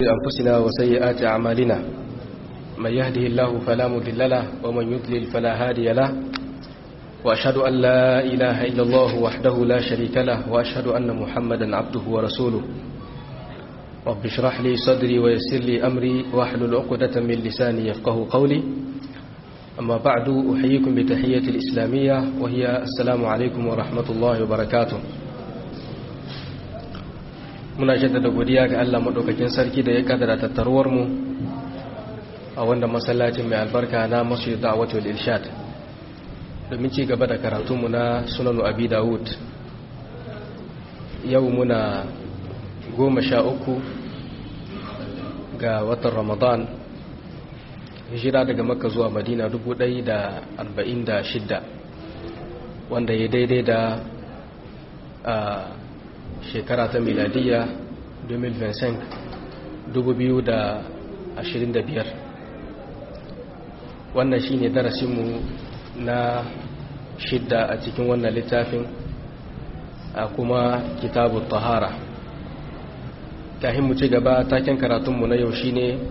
أنفسنا وسيئات أعمالنا من يهده الله فلا مضل له ومن يضلل فلا هادي له وأشهد أن لا إله إلا الله وحده لا شريك له وأشهد أن محمدا عبده ورسوله رب اشرح لي صدري ويسر لي أمري واحلل عقدة من لساني يفقه قولي أما بعد أحييكم بتحية الإسلامية وهي السلام عليكم ورحمة الله وبركاته muna jaddada godiya ga Allah madaukakin sarki da ya kaddara tattaruwar mu a wanda masallacin mai albarka na Masjid Da'watul Irshad domin ci gaba da karatunmu na Sunan Abi Dawud yau muna goma sha uku ga watan Ramadan hijira daga Makka zuwa Madina 1446 wanda ya daidai da shekara ta miladiya 2025 wannan shine darasinmu na shidda a cikin wannan littafin a kuma kitabu tahara kahin mu ci gaba taken karatunmu na yau shine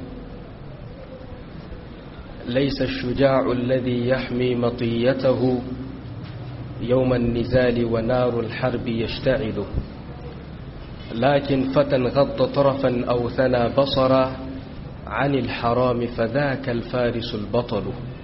laisa shuja'u alladhi yahmi matiyatahu يوم النزال ونار الحرب يشتعل لكن فتى غض طرفا أو ثنى بصرا عن الحرام فذاك الفارس البطل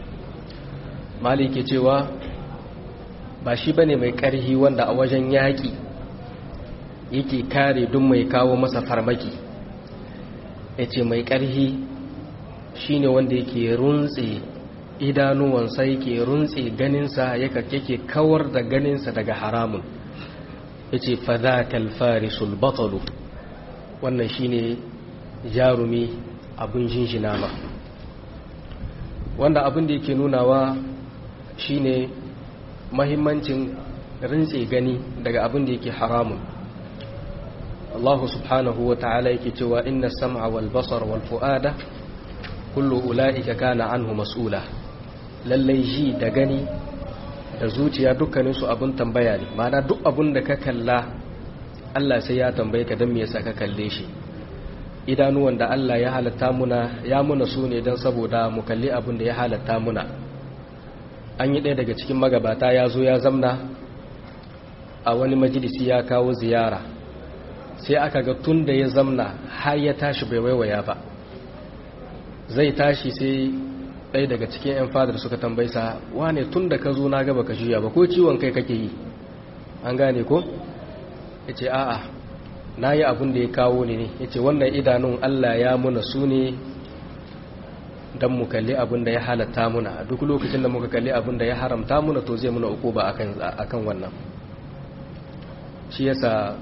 مالك جوا bashi bane mai ƙarhi wanda a wajen yaƙi yake kare duk mai kawo masa farmaki ya ce mai ƙarhi shine wanda yake runtse idanuwansa yake runtse ganinsa yake kawar da ganinsa daga haramun ya ce fadakal farisul batalu wannan shine jarumi abin shinshina ma wanda abin da yake nunawa shine mahimmancin rintse gani daga abin da yake haramun Allah subhanahu wa ta'ala yake cewa inna sam'a wal basar wal fu'ada kullu ula'ika kana anhu mas'ula lallai ji da gani da zuciya dukkaninsu abin tambaya ne mana duk abin da ka kalla Allah sai ya tambaye ka don me yasa ka kalle shi idanuwan da Allah ya halatta muna ya muna su ne don saboda mu kalli abin da ya halatta muna an yi ɗaya daga cikin magabata ya zo ya zamna a wani majalisi ya kawo ziyara sai aka ga tun da ya zamna har ya tashi bai waiwaya ba zai tashi sai ɗaya daga cikin 'yan fadar suka tambaisa wane tun da ka zo na gaba ka juya ba ko ciwon kai kake yi an gane ko ya ce a'a na yi abin da ya kawo ne ne ya ce wannan idanun allah ya muna su ne don mu kalli abin da ya halatta muna a duk lokacin da muka kalli abin da ya haramta muna to zai muna uku ba a kan wannan shi yasa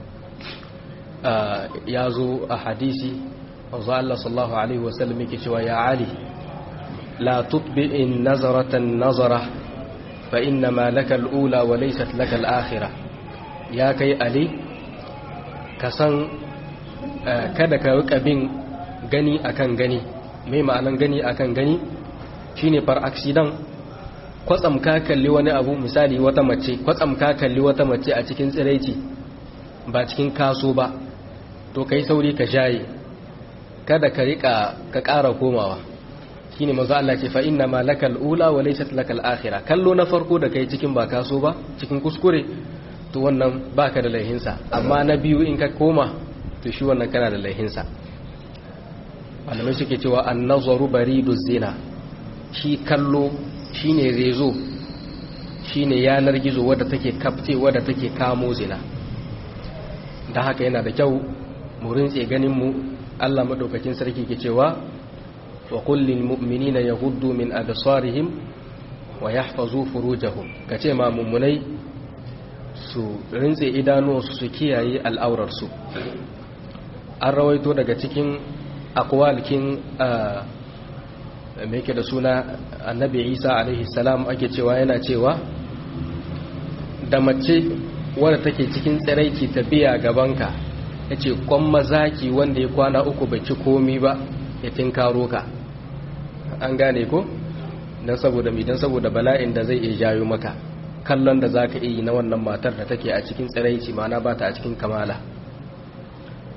ya zo a hadisi wanzu allah sallallahu alaihi wasallam yake cewa ya ali لا تطبئ النظرة النظرة فإنما لك الأولى وليست لك الآخرة يا كي ألي كسان kada ka rika bin gani akan gani mai ma'anan gani akan gani shine far accident kwatsam ka kalli wani abu misali wata mace kwatsam ka kalli wata mace a cikin tsiraici ba cikin kaso ba to kai sauri ka jaye kada ka rika ka ƙara komawa shine manzo Allah ce fa inna ma lakal ula wa laysat lakal akhira kallo na farko da kai cikin ba kaso ba cikin kuskure to wannan baka da laihinsa amma na biyu in ka koma to shi wannan kana da laihinsa malamai suke cewa an-nazaru baridu zina shi kallo shine rezo shine yanar gizo wadda take kafte wadda take kamo zina dan haka yana da kyau mu rintse ganin mu Allah madaukakin sarki ke cewa وقل للمؤمنين يغضوا من أبصارهم ويحفظوا فروجهم كما ممني su rinse idanuwansu su kiyaye al'aurarsu an rawaito daga cikin akwalkin mai ke da suna annabi isa alaihi salam ake cewa yana cewa da mace wadda take cikin tsiraici ta biya gabanka ya ce kwan mazaki wanda ya kwana uku bai ci komi ba ya tinkaro ka an gane ko don saboda mi don saboda bala'in da zai iya jayo maka kallon da za ka iya na wannan matar da take a cikin tsiraici mana ba ta a cikin kamala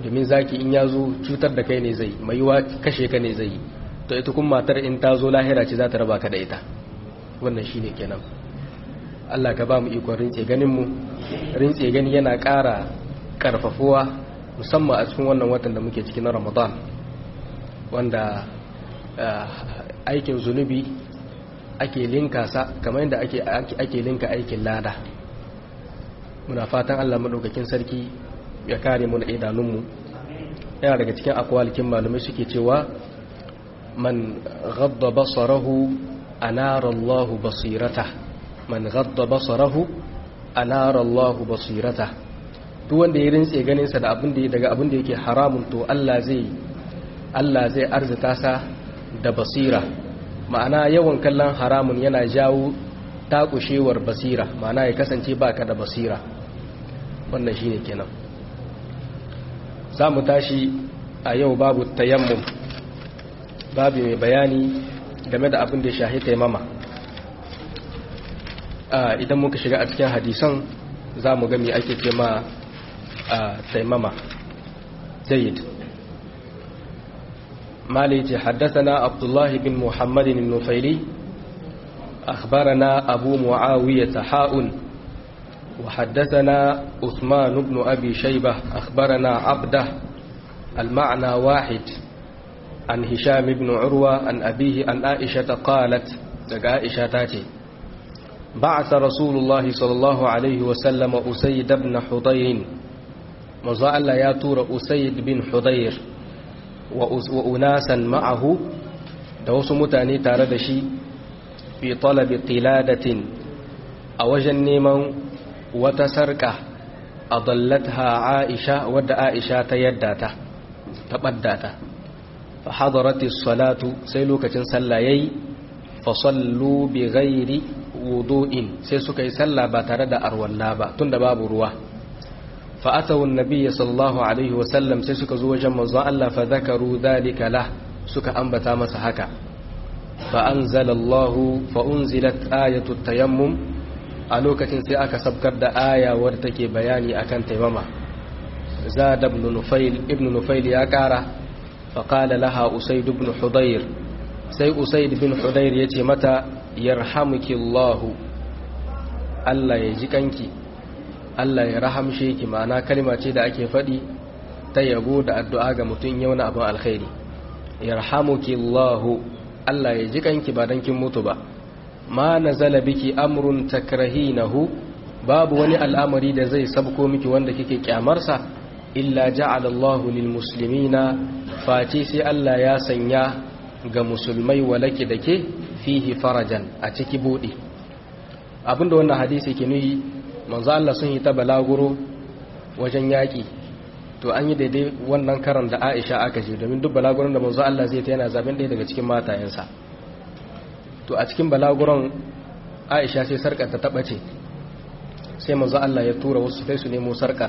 domin zaki in ya zo cutar da kai ne zai mai yiwa kashe ka ne zai yi to ita kuma matar in ta zo lahira ce za ta raba ka da ita wannan shine kenan Allah ka ba mu ikon rintse ganin mu rintse gani yana ƙara ƙarfafuwa musamman a cikin wannan watan da muke cikin na Ramadan wanda aikin zunubi ake linka sa kamar yadda ake ake linka aikin lada muna fatan Allah madaukakin sarki ya kare mu da idanunmu yana daga cikin akwalikin malumai suke cewa man ghadda basarahu anara Allah basirata man ghadda basarahu anara Allah basirata duk wanda ya rintse ganin sa da abin da daga abin da yake haramun to Allah zai Allah zai arzuta sa da basira ma'ana yawan kallon haramun yana jawo takushewar basira ma'ana ya kasance baka da basira wannan shine kenan za mu tashi a yau babu tayammum babu mai bayani game da abin da ya shahi taimama idan muka shiga a cikin hadisan za mu gami ake ce ma taimama zayid مالي حدثنا عبد الله بن محمد النفيلي أخبرنا أبو معاوية حاء وحدثنا عثمان بن أبي شيبة أخبرنا عبده المعنى واحد عن هشام بن عروة عن أبيه عن عائشة قالت عائشة تاتي بعث رسول الله صلى الله عليه وسلم أسيد بن حضير مزال يا تور أسيد بن حضير wa unasan ma'ahu da wasu mutane tare da shi fi talabi qiladatin a wajen neman wata sarka a dallatha aisha wadda aisha ta yadda ta ta badda ta fa hadarati salatu sai lokacin sallah yayi fa sallu bi ghairi wudu'in sai suka yi sallah ba tare da arwalla ba tunda babu ruwa فأتوا النبي صلى الله عليه وسلم سيسك زوجا منظى الله فذكروا ذلك له سك أنبتا مسحكا فأنزل الله فأنزلت آية التيمم ألوكة سيأك سبكر دا آية ورتكي بياني أكن تيمما زاد ابن نفيل ابن نفيل ياكارة فقال لها أسيد بن حضير سي أسيد بن حضير يتي متى يرحمك الله الله يجيكنكي Allah ya rahamshe ki ma'ana kalma ce da ake faɗi ta yabo da addu'a ga mutum yau na abin alkhairi yarhamuki Allahu Allah ya ji kanki ba dan kin mutu ba ma nazala biki amrun takrahinahu babu wani al'amari da zai sabko miki wanda kike kyamarsa illa ja'ala Allahu lil muslimina face sai Allah ya sanya ga musulmai walaki dake fihi farajan a ciki bude abinda wannan hadisi ke nuyi manzo Allah sun yi ta balaguro wajen yaƙi to an yi daidai wannan karan da Aisha aka je domin duk balaguron da manzo Allah zai ta yana zaben ɗaya daga cikin matayensa to a cikin balaguron Aisha sai sarkar ta taɓace sai manzo Allah ya tura wasu kai su nemo sarkar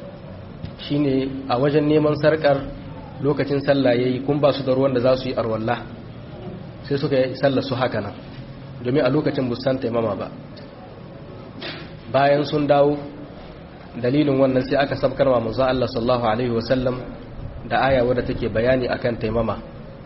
shine a wajen neman sarkar lokacin sallah yayi kun ba su da ruwan da za su yi arwalla sai suka yi sallar su haka nan domin a lokacin busan taimama ba bayan sun dawo dalilin wannan sai aka sabkar wa manzo Allah sallallahu alaihi wasallam da aya wadda take bayani akan taimama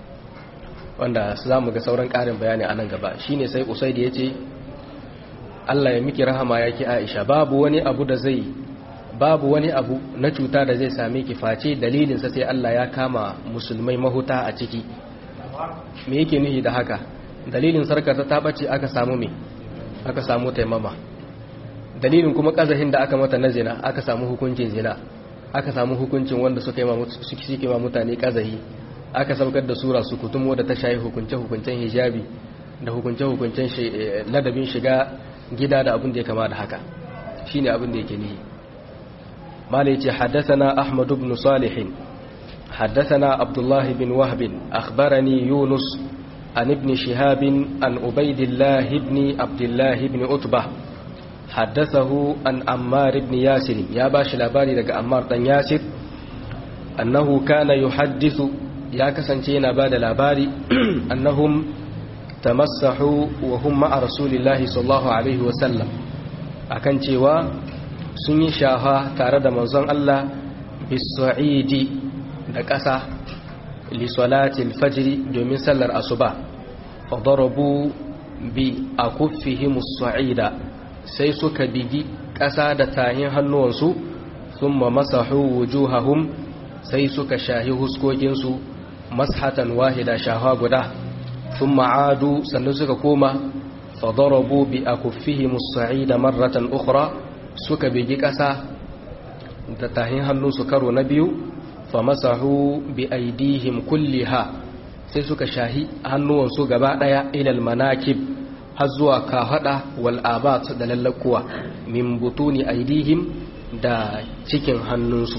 wanda za mu ga sauran ƙarin bayani a nan gaba shine sai usaid ya ce Allah ya miki rahama yake Aisha babu wani abu da zai babu wani abu na cuta da zai same ki face dalilin sa sai Allah ya kama musulmai mahuta a ciki me yake nuhi da haka dalilin sarkar ta tabace aka samu me aka samu taimama dalilin kuma kazahin da aka mata na zina aka samu hukuncin zina aka samu hukuncin wanda suka yi ma mutane kazahi aka saukar da sura su kutum wadda ta shayi hukunce-hukuncen hijabi da hukunce-hukuncen ladabin shiga gida da abin da ya kama da haka shine abin da yake nihi malai ce haddathana ahmad ibn salih haddathana abdullah bin wahb akhbarani yunus an ibn shihab an ubaidillah ibn abdullah ibn utbah haddathahu an ammar ibn yasir ya bashi labari daga ammar dan yasir annahu kana yuhaddithu ya kasance yana bada labari annahum tamassahu wa hum ma'a rasulillahi sallallahu alaihi wa sallam akan cewa sun yi shafa tare da manzon Allah bisu'idi da ƙasa lisolatil fajiri domin sallar asuba fadarabu bi a kuffihimus su'ida sai suka bigi ƙasa da tahin hannuwansu sun ma masahu wujuhahum sai suka shahi huskokinsu mashatan wahida shaha guda sun ma'adu sannan suka koma fadarabu bi a kuffihimus su'ida marratan ukhra suka bigi ƙasa da tahin hannunsu karo na biyu fa masahu bi aidihim kulliha sai suka shahi hannuwansu gaba daya ilal manakib har zuwa kahada wal abat da lallakuwa min butuni aidihim da cikin hannunsu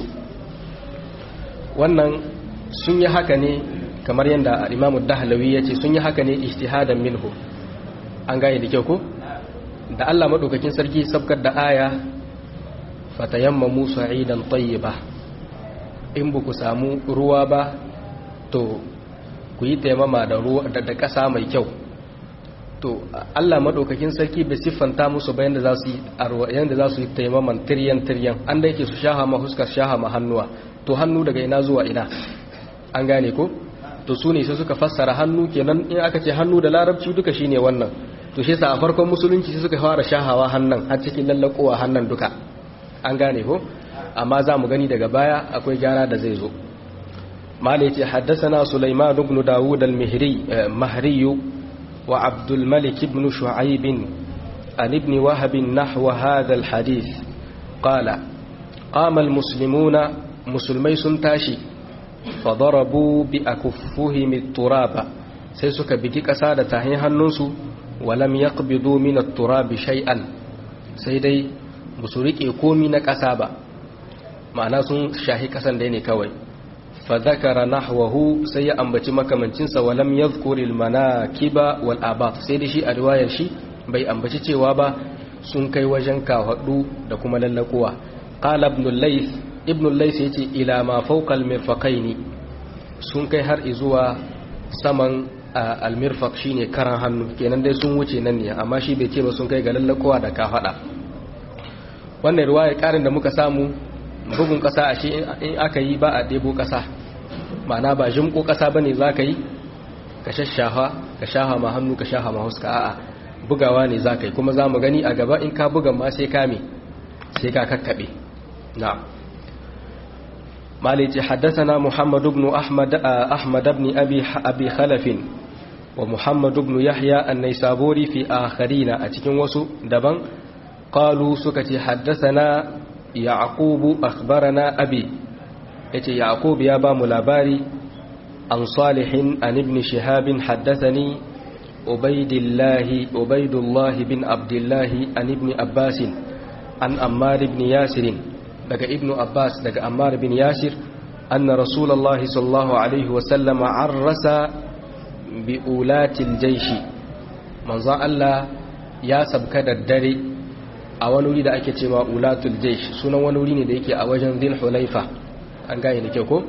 wannan sun yi haka ne kamar yadda imamu dahlawi ya ce sun yi haka ne ijtihadan minhu an gane da kyau ko da Allah madaukakin sarki sabkar da aya fatayammamu sa'idan tayyiba in ba ku samu ruwa ba to ku yi taimama da ruwa da ƙasa mai kyau to Allah madaukakin sarki bai siffanta musu ba yanda za su yi yanda za su yi taimaman tiryan tiryan an da yake su shaha ma huskar shaha ma hannuwa to hannu daga ina zuwa ina an gane ko to su ne sai suka fassara hannu kenan in aka ce hannu da larabci duka shine wannan to shi yasa a farkon musulunci sai suka fara shahawa hannan har cikin lallakowa hannan duka an gane ko amma za mu gani daga baya akwai gyara da zai zo mala yace haddathana sulaiman ibn daud al-mihri mahri wa abdul malik ibn shu'aib an ibn wahab nahwa hadha al-hadith qala qama al-muslimuna musulmai sun tashi fadarabu bi akuffuhim at-turaba sai suka bigi kasa da tahin hannunsu walam yaqbidu min at-turabi shay'an sai dai ba su riƙe komi na ƙasa ba ma'ana sun shahi ƙasan da ne kawai fa zakara nahwahu sai ya ambaci makamancinsa walam yadhkuri al-manakiba wal abat sai da shi a riwayar shi bai ambaci cewa ba sun kai wajen kawadu da kuma lallakuwa qala ibn al-layth ibn al-layth yace ila ma fawqa al-mirfaqaini sun kai har zuwa saman al-mirfaq shine karan hannu kenan dai sun wuce nan ne amma shi bai ce ba sun kai ga lallakuwa da kafada wannan ruwaya karin da muka samu bugun kasa a shi in aka yi ba a ɗebo kasa ma'ana ba jimko kasa ba ne za ka yi ka shashaha ka shaha ma hannu ka shaha ma huska a'a bugawa ne za ka yi kuma za mu gani a gaba in ka bugan ma sai kame sai ka kakkaɓe na malici haddasana muhammad ibn ahmad ahmad ibn abi abi khalafin wa muhammad ibn yahya an-naisaburi fi akharina a cikin wasu daban قالوا سكتي حدثنا يعقوب أخبرنا أبي يتي يعقوب يا با ملاباري عن صالح عن ابن شهاب حدثني عبيد الله عبيد الله بن عبد الله عن ابن عباس عن أمار بن ياسر لك ابن عباس لك أمار بن ياسر أن رسول الله صلى الله عليه وسلم عرس بأولات الجيش منظر الله يا سبكد الدري a wani wuri da ake cewa ulatul jaish sunan wani wuri ne da yake a wajen zil hulaifa an gane da ke ko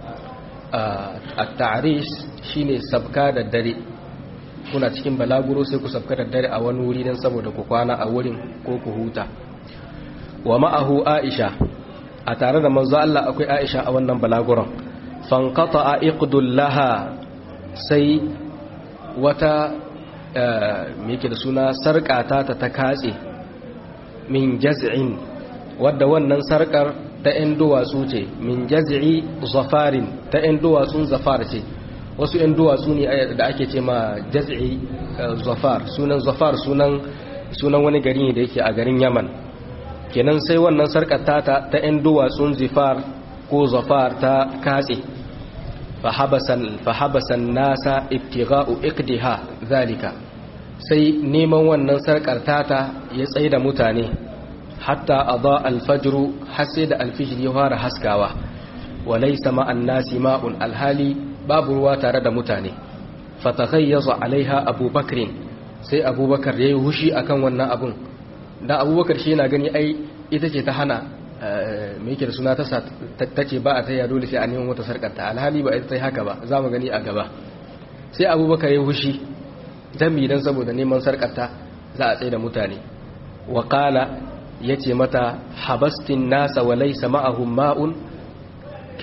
a ta'arish shine sabka da dare kuna cikin balaguro sai ku sabka da dare a wani wuri don saboda ku kwana a wurin ko ku huta wa ma'ahu aisha a tare da manzo Allah akwai aisha a wannan balaguron fanqata a laha sai wata me yake da suna sarƙata ta ta katse min jaz'in wadda wannan sarkar ta 'yan duwatsu ce min jaz'i zafarin ta 'yan duwatsun zafar ce wasu 'yan duwatsu ne da ake ce ma jaz'i zafar sunan zafar sunan sunan wani gari ne da yake a garin yaman kenan sai wannan sarkar ta ta 'yan duwatsun zifar ko zafar ta katse fahabasan nasa ibtigha'u iqdiha zalika sai neman wannan sarkar tata ya tsaye da mutane hatta adha alfajru har sai da alfijir ya fara haskawa walaysa ma'an nasi ma'un alhali babu ruwa tare da mutane fataghayyaza alaiha abubakar sai abubakar yayi hushi akan wannan abun dan abubakar shi yana gani ai ita ce ta hana me yake da suna ta ce ba a taya dole sai a neman wata sarkar ta alhali ba ita ta haka ba za mu gani a gaba sai abubakar yayi hushi dami don saboda neman sarkarta za a tsaye da mutane waƙala ya ce mata habastin nasa wa laisa ma'ahun ma'un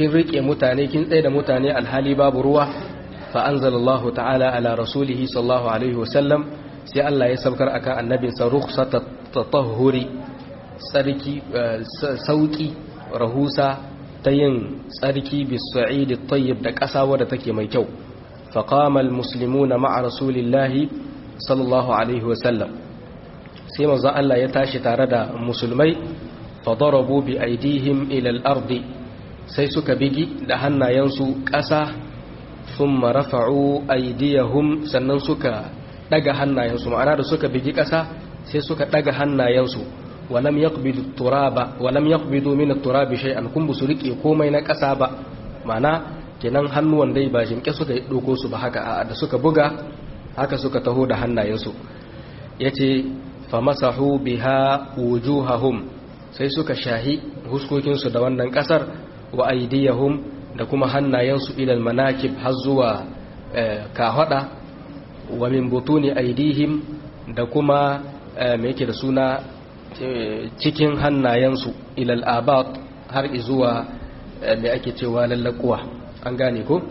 kin rike mutane kin tsaye da mutane alhali babu ruwa fa anzalallahu ta'ala ala rasulihi sallallahu alaihi wasallam sai Allah ya saukar akan annabinsa rukhsata tatahhuri sarki sauki rahusa ta yin tsarki bis-sa'id at-tayyib da ƙasa wadda take mai kyau faqama al-muslimuna ma'a rasulillahi sallallahu alaihi wasallam sai manzo Allah ya tashi tare da musulmai fadarabu bi aidihim ila al-ardi sai suka bigi da hannayensu ƙasa thumma rafa'u aydiyahum sannan suka daga hannayensu ma'ana da suka bigi ƙasa sai suka daga hannayensu walam yaqbidu turaba walam yaqbidu min at-turabi shay'an kun bu su rike komai na ƙasa ba ma'ana kenan hannuwan dai ba jimke suka doko su ba haka da suka buga haka suka taho da hannayensu yace famasahu biha wujuhahum sai suka shahi huskokinsu da wannan ƙasar wa aydiyahum da kuma hannayensu ilal manakib har zuwa kahada wa min butuni aidihim da kuma me yake da suna cikin hannayensu ilal abat har zuwa me ake cewa lallakuwa an gane ko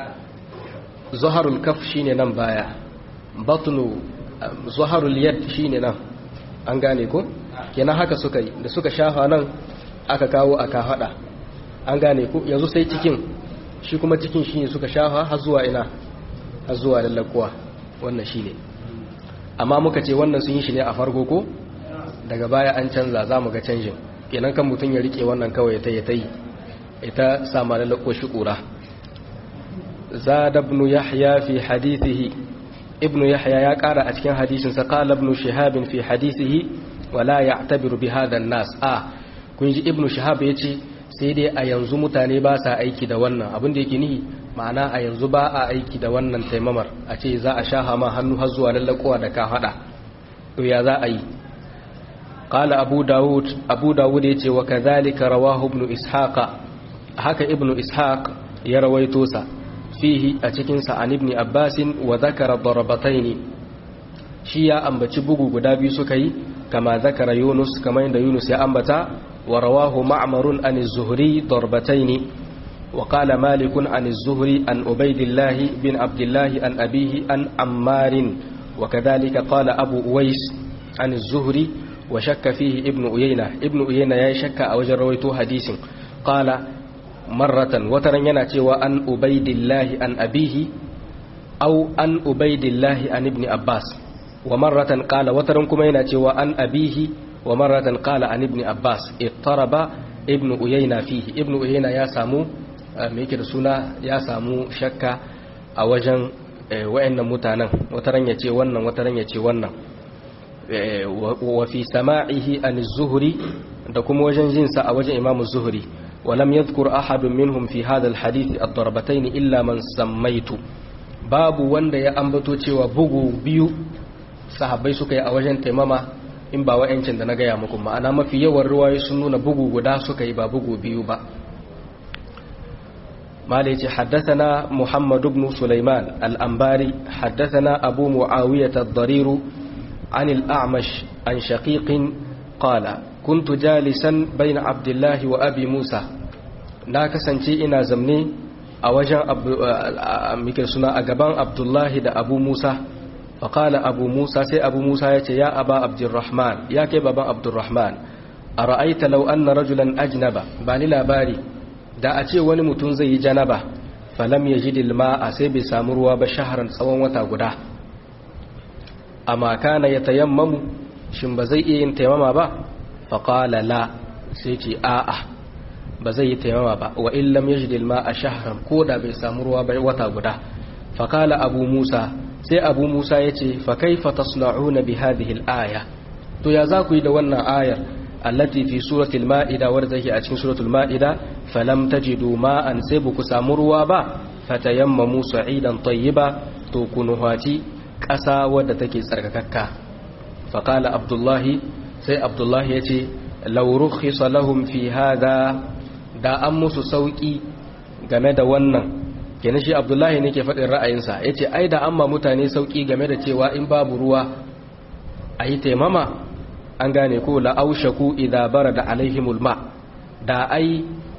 zaharul kaf shine nan baya batnu zaharul yad shine nan an gane ko kenan haka suka yi da suka shafa nan aka kawo aka hada an gane ko yanzu sai cikin shi kuma cikin shine suka shafa har zuwa ina har zuwa lallakuwa wannan shine amma muka ce wannan sun yi shi ne a farko ko daga baya an canza za mu ga canjin kenan kan mutum ya rike wannan kawai ta ta yi ita sama lallako shi kura zada ibn yahya fi hadithihi ibn yahya ya kara a cikin hadisin sa qala ibn shihab fi hadithihi wala ya'tabiru bi hadha an-nas a kun ji ibn shihab yace sai dai a yanzu mutane ba sa aiki da wannan abin da yake nihi ma'ana a yanzu ba a aiki da wannan taimamar a ce za a sha hama hannu har zuwa lallakowa da ka hada to ya za a yi qala abu dawud abu dawud yace wa kadhalika rawahu ibn ishaqa haka ibn ishaq ya rawaito sa fihi a cikin sa an ibn abbas wa dhakara darabataini shi ya ambaci bugu guda biyu suka yi kama zakara yunus kama inda yunus ya ambata ورواه معمر عن الزهري ضربتين وقال مالك عن الزهري عن عبيد الله بن عبد الله عن أبيه عن عمار وكذلك قال أبو أويس عن الزهري وشك فيه ابن أيينة ابن أيينة يشك أو جرويته حديث قال مرة وترنينا تيوى عن عبيد الله عن أبيه أو عن عبيد الله عن ابن عباس ومرة قال وترنكم تيوى عن أبيه ومرة قال عن ابن عباس اضطرب ابن أيينة فيه ابن أيينة يا سامو ميكي سونا يا سامو شكا a wajen wa'annan mutanen wataran ya ce wannan wataran ya ce wannan wa fi sama'ihi an zuhuri da kuma wajen jinsa a wajen imamu zuhuri ولم يذكر أحد منهم في هذا الحديث الضربتين إلا من سميت babu wanda ya ambato cewa bugu biyu sahabbai suka yi a wajen taimama in ba wa'yancin da na gaya muku ma'ana mafi yawan ruwaye sun nuna bugu guda suka yi ba bugu biyu ba مالك حدثنا محمد بن سليمان الأنباري حدثنا أبو معاوية الضرير عن الأعمش عن شقيق قال كنت جالسا بين عبد الله وأبي موسى ناكسا إنا زمني أوجا مكرسنا أقبان عبد الله دا أبو موسى فقال أبو موسى سي أبو موسى يا أبا عبد الرحمن يا كيف أبا عبد الرحمن أرأيت لو أن رجلا أجنب باني لا باري da a ce wani mutum zai yi janaba falam ya ji dilma a sai bai samu ruwa ba shaharar tsawon wata guda amma kana ya tayammamu shin ba zai iya yin taimama ba faƙala la sai ce a'a ba zai yi taimama ba wa illam ya ji dilma a shaharar ko da bai samu ruwa ba wata guda faƙala abu musa sai abu musa ya ce fa kaifa tasna'una bi hadhihi al-aya to ya za ku yi da wannan ayar التي في سورة المائدة وردك أتكين سورة المائدة فلم تجدوا ماء سيبك سامروا با فتيمموا سعيدا طيبا توكنهاتي كسا ودتك سركككا فقال عبد الله سي عبد الله يتي لو رخص لهم في هذا دا أمس سوكي game da wannan kenan shi abdullahi ne ke faɗin ra'ayinsa ya ce ai da amma mutane sauƙi game da cewa in babu ruwa a yi taimama an gane ko la'aushaku idza barada alaihimul ma da ai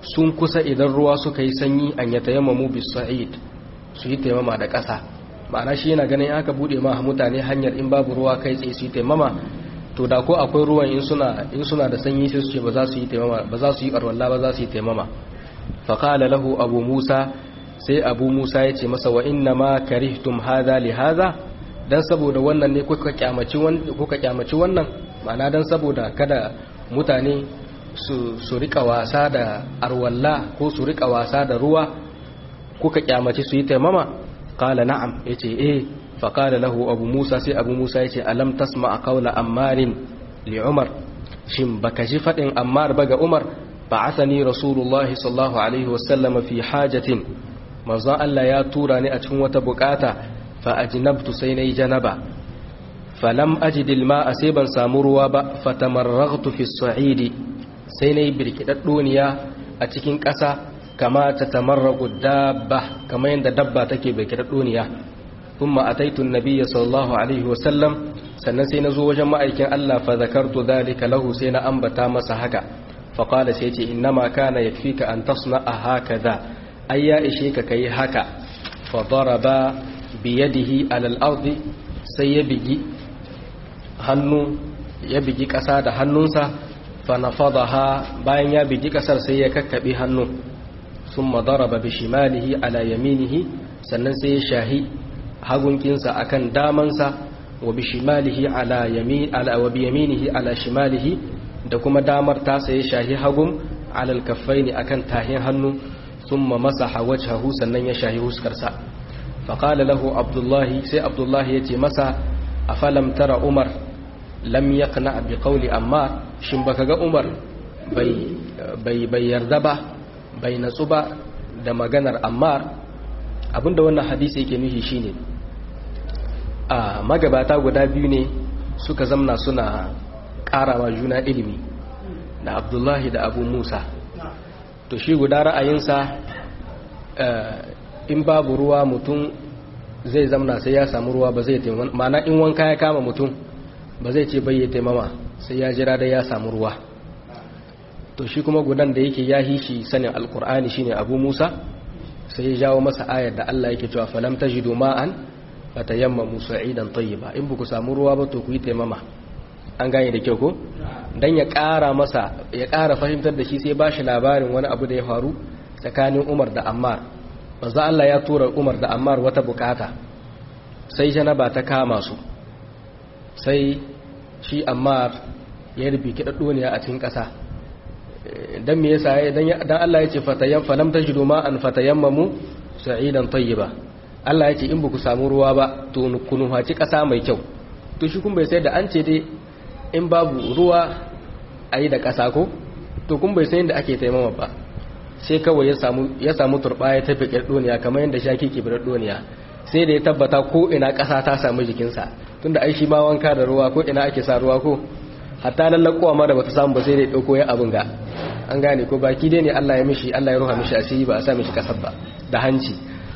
sun kusa idan ruwa suka yi sanyi an ya tayammamu bis sa'id su yi taimama da ƙasa ma'ana shi yana ganin aka bude ma mutane hanyar in babu ruwa kai tsaye su yi taimama to da ko akwai ruwan in suna in suna da sanyi sai su ce ba za su yi taimama ba za su yi arwalla ba za su yi taimama fa qala lahu abu musa sai abu musa ya ce masa wa inna ma karihtum hadha li hadha dan saboda wannan ne kuka kyamaci wannan kuka kyamaci wannan ma'ana dan saboda kada mutane su su rika wasa da arwalla ko su rika wasa da ruwa kuka kyamaci su yi taimama qala na'am yace eh fa qala lahu abu musa sai abu musa yace alam tasma qawla ammarin li umar shin baka ji fadin ammar ba ga umar ba'athani rasulullahi sallallahu alaihi wasallam fi hajatin manzo Allah ya tura ni a cikin wata bukata fa ajnabtu sai nayi janaba falam ajid alma'a sai ban samu ruwa ba fatamarraghtu fi as-sa'idi sai nayi birkidaddoniya a cikin ƙasa kama ta tamarragu dabba kama yadda dabba take bai kira duniya kuma ataitu nabiyya sallallahu alaihi wasallam sannan sai na zo wajen ma'aikin Allah fa zakartu dhalika lahu sai na ambata masa haka fa qala sai ce innama kana yakfika an tasna'a hakaza ai ya ishe ka kai haka fa daraba bi yadihi ala al-ardi sai ya bigi hannu ya bigi kasa da hannunsa fa nafadaha bayan ya bigi kasar sai ya kakkabe hannu ثم ضرب بشماله على يمينه sannan sai ya shahi hagunkinsa akan damansa wa bishimalihi ala yamin ala wa biyaminihi ala shimalihi da kuma damar tasa ya shahi hagun ala alkaffaini akan tahin hannu thumma masaha wajhahu sannan ya shahi huskarsa fa qala lahu abdullahi sai abdullahi yace masa afalam tara umar lam yaqna bi qawli amma shin baka ga umar bai bai bai yarda ba bai natsu ba da maganar ammar abinda wannan hadisi yake nufi shine a magabata guda biyu ne suka zamna suna karawa juna ilimi da abdullahi da abu musa to shi guda ra'ayinsa in babu ruwa mutum zai zamna sai ya samu ruwa ba zai taimama mana in wanka ya kama mutum ba zai ce bai ya taimama sai ya jira da ya samu ruwa to shi kuma gudan da yake ya hishi sanin alkur'ani shine abu musa sai ya jawo masa ayar da allah yake cewa falam tajidu ma'an fatayammamu sa'idan tayyiba in buku samu ruwa ba to ku yi taimama an gane da kyau ko dan ya ƙara masa ya ƙara fahimtar da shi sai ba shi labarin wani abu da ya faru tsakanin Umar da Ammar manzo Allah ya tura Umar da Ammar wata bukata sai janaba ta kama su sai shi Ammar ya rubi kidaddoniya a cikin ƙasa dan me yasa dan dan Allah ya ce fatayam falam tajidu ma an fatayammamu sa'idan tayyiba Allah ya ce in baku samu ruwa ba to ku nufaci ƙasa mai kyau to shi kun bai sai da an ce dai in babu ruwa a yi da ƙasa ko to kun bai sai da ake taimama ba sai kawai ya samu turɓa ya tafi ƙirɗoniya kamar yadda shaki ke birɗoniya sai da ya tabbata ko ina ƙasa ta samu jikinsa tunda ai shi ma wanka da ruwa ko ina ake sa ruwa ko hatta lallakowa ma da bata samu ba sai da ya ɗauko ya abin ga an gane ko baki dai ne Allah ya mishi Allah ya ruha mishi asiri ba a sa mishi ƙasar ba da hanci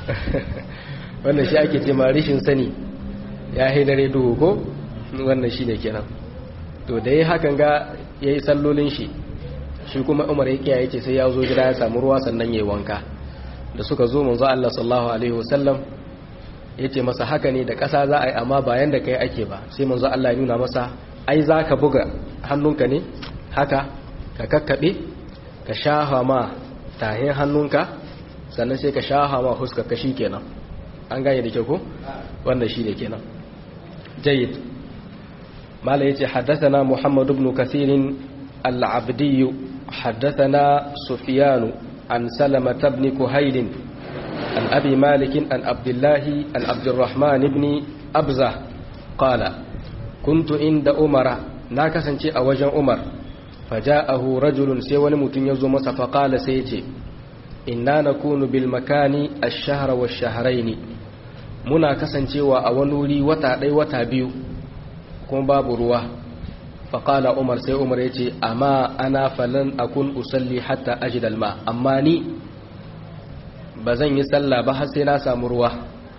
wannan shi ake ce ma rishin sani ya haidare duhu ko wannan shi ne kenan to da ya hakan ga ya yi sallolin shi shi kuma umar ya kiyaye ce sai ya zo gida ya samu ruwa sannan ya yi wanka da suka zo manzo Allah sallallahu alaihi wasallam ya ce masa haka ne da ƙasa za a yi amma bayan da kai ake ba sai manzo Allah ya nuna masa ai za ka buga hannunka ne haka ka kakkaɓe ka shaha ma tahin hannunka sannan sai ka shaha ma huskar ka shi kenan an gane da kyau ko wannan shi ne kenan jayyid mala yace haddathana muhammad ibn kathir al-abdi haddathana sufyan an salama ibn kuhayl an abi malik an abdullah an abdurrahman ibn abza qala kuntu inda umara na kasance a wajen umar faja'ahu rajulun sai wani mutum ya zo masa faqala sai yace inna nakunu bil makani ash-shahra wash-shahrayn muna kasancewa a wani wuri wata ɗai wata biyu kuma babu ruwa faƙala umar sai umar ya ce amma ana falon akun usalli hatta ajidal ma amma ni ba zan yi sallah ba har sai na samu ruwa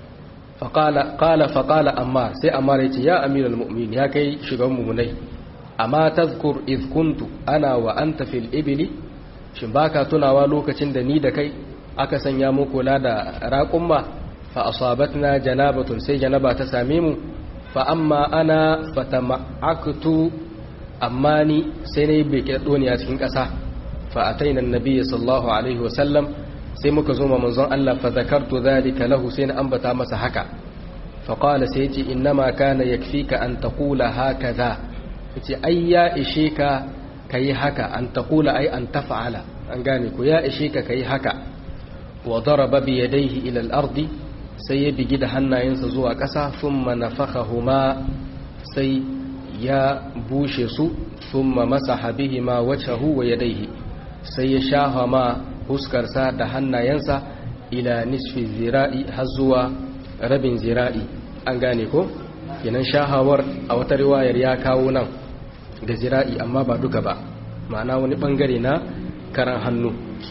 ƙala faƙala amma sai amma ya ce ya amiral mu'min ya kai shigan mummunai amma tazkur iz kuntu ana wa anta fil ibili shin baka tunawa lokacin da ni da kai aka sanya mu kula da raƙumma fa asabatna janabatun sai janaba ta same mu fa amma ana fatama'aktu amma ni sai na yi beke doniya cikin ƙasa fa ataina annabi sallallahu alaihi wasallam sai muka zo manzon Allah fa zakartu dhalika lahu sai na ambata masa haka fa qala sai yace innama kana yakfika an taqula hakaza yace ai ya ishe ka kai haka an taqula ai an taf'ala an gane ko ya ishe ka kai haka wa daraba bi yadayhi ila al-ardi sai ya bigi da hannayensa zuwa ƙasa thumma nafakhahuma sai ya bushe su thumma masaha bihima wajhahu wa yadayhi sai ya shaha ma huskarsa da hannayensa ila nisfi zira'i har zuwa rabin zira'i an gane ko kenan shahawar a wata riwayar ya kawo nan da zira'i amma ba duka ba ma'ana wani bangare na karan hannu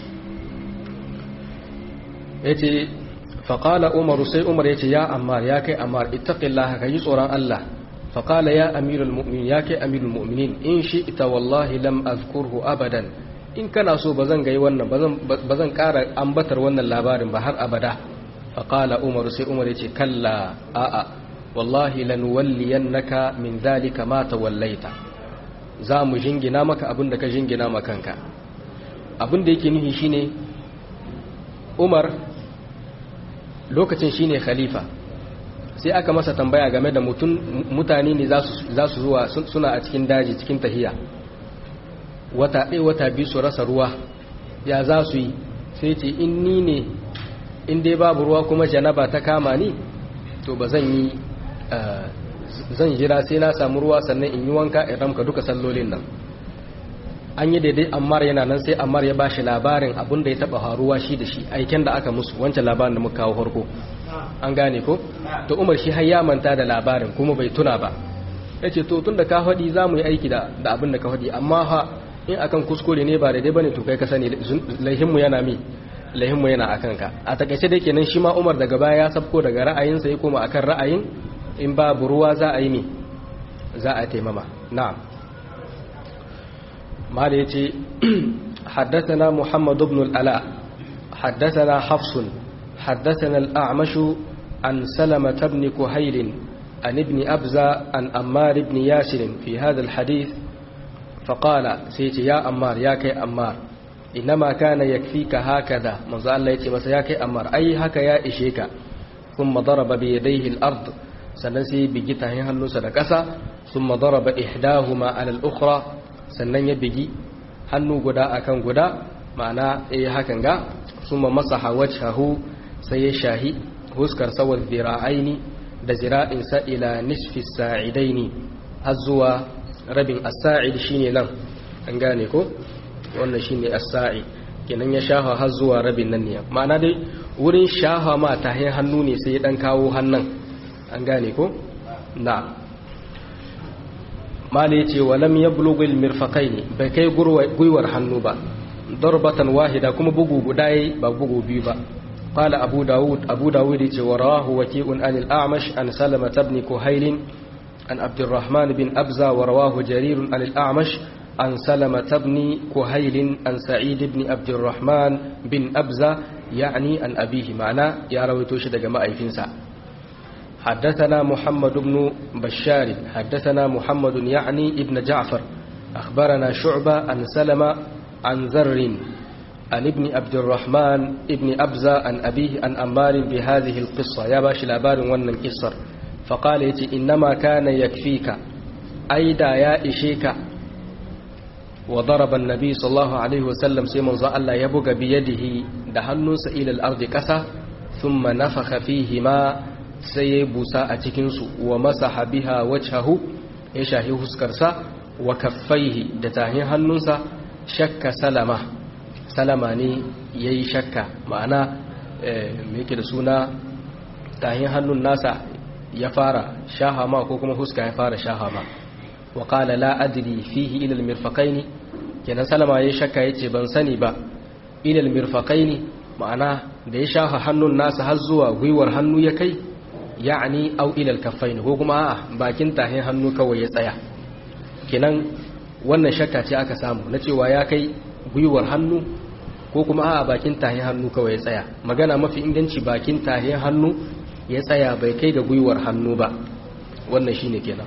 yace faqala umaru sai umar yace ya ammar ya kai ammar ittaqillaha kai tsoron Allah faqala ya amirul mu'minin ya kai amirul mu'minin in shi ita wallahi lam azkurhu abadan in kana so ba zan gai wannan ba zan ƙara ambatar wannan labarin ba har abada faƙala umar sai umar ya ce kalla a'a wallahi lanuwalliyannaka min zalika ma tawallaita za mu jingina maka abin da ka jingina makanka abin da yake nufi shine umar lokacin shine khalifa sai aka masa tambaya game da mutane ne za su zuwa suna a cikin daji cikin tahiya wata ɗaya wata biyu su rasa ruwa ya za su yi sai ce in ni ne in dai babu ruwa kuma janaba ta kama ni to ba zan yi zan jira sai na samu ruwa sannan in yi wanka in ramka duka sallolin nan an yi daidai ammar yana nan sai ammar ya bashi labarin abin da ya taba faruwa shi da shi aiken da aka musu wancan labarin da muka kawo farko an gane ko to umar shi har ya manta da labarin kuma bai tuna ba yace to tun da ka faɗi za mu yi aiki da abin da ka faɗi amma ha in akan kuskure ne ba daidai bane to kai ka sani laihinmu yana mi laihinmu yana akan ka a takaice da kenan shi ma Umar daga baya ya sabko daga ra'ayinsa ya koma akan ra'ayin in babu ruwa za a yi mi za a taimama na'am mala yace حدثنا محمد بن الألاء حدثنا حفص حدثنا الأعمش عن سلمة بن كهيل عن ابن أبزة عن أمار بن ياسر في هذا الحديث فقال سيتي يا أمار يا كي أمار إنما كان يكفيك هكذا من ذا الله يتي مسا يا كي أمار أي هكا يا إشيك ثم ضرب بيديه الأرض سننسي بجته هنو سدكسا ثم ضرب إحداهما على الأخرى سنن يبجي هنو قدا أكن قدا معنى إيه هكا ثم مسح وجهه سيشاهي هسكر سوى الذراعين da zira'insa ila nisfi sa'idaini har zuwa rabin as-sa'id shine nan an gane ko wannan shine as-sa'id kenan ya shafa har zuwa rabin nan ne ma'ana dai wurin shafa ma ta hannu ne sai dan kawo hannun an gane ko na mala yace walam yablughu al-mirfaqaini bai kai gwiwar hannu ba darbatan wahida kuma bugu guda ba bugu biyu ba قال أبو داود أبو داود وراه وكيء عن الأعمش عن سلمة بن كهيل عن عبد الرحمن بن أبزة ورواه جرير عن الأعمش عن سلمة بن كهيل عن سعيد بن عبد الرحمن بن أبزة يعني عن أبيه معنا يا رويتوش دقماء فينسا حدثنا محمد بن بشار حدثنا محمد يعني ابن جعفر أخبرنا شعبة عن سلمة عن ذر عن ابن عبد الرحمن ابن أبزة عن أبيه عن أمار بهذه القصة يا باش الأبار ونن قصر فقال يتي إنما كان يكفيك أيدا يا إشيك وضرب النبي صلى الله عليه وسلم سيمون ذا الله يبقى بيده دهنس إلى الأرض كسا ثم نفخ فيهما سيبوسا أتكنس ومسح بها وجهه يشاهي هسكرسا وكفيه دتاهي هنوسا شك سلمه salama ne ya yi shakka ma'ana mai yake da suna tahin hannun nasa ya fara shahama ko kuma huska ya fara shahama wa kala la adri fihi ilal mirfaqaini kenan salama ya shakka yace ban sani ba ilal mirfaqaini ma'ana da ya shaha hannun nasa har zuwa gwiwar hannu ya kai ya'ani au ilal kaffaini ko kuma a'a bakin tahin hannu kawai ya tsaya kenan wannan shakka ce aka samu na cewa ya kai gwiwar hannu ko kuma a bakin tahin hannu kawai ya tsaya magana mafi inganci bakin tahin hannu ya tsaya bai kai ga gwiwar hannu ba wannan shine kenan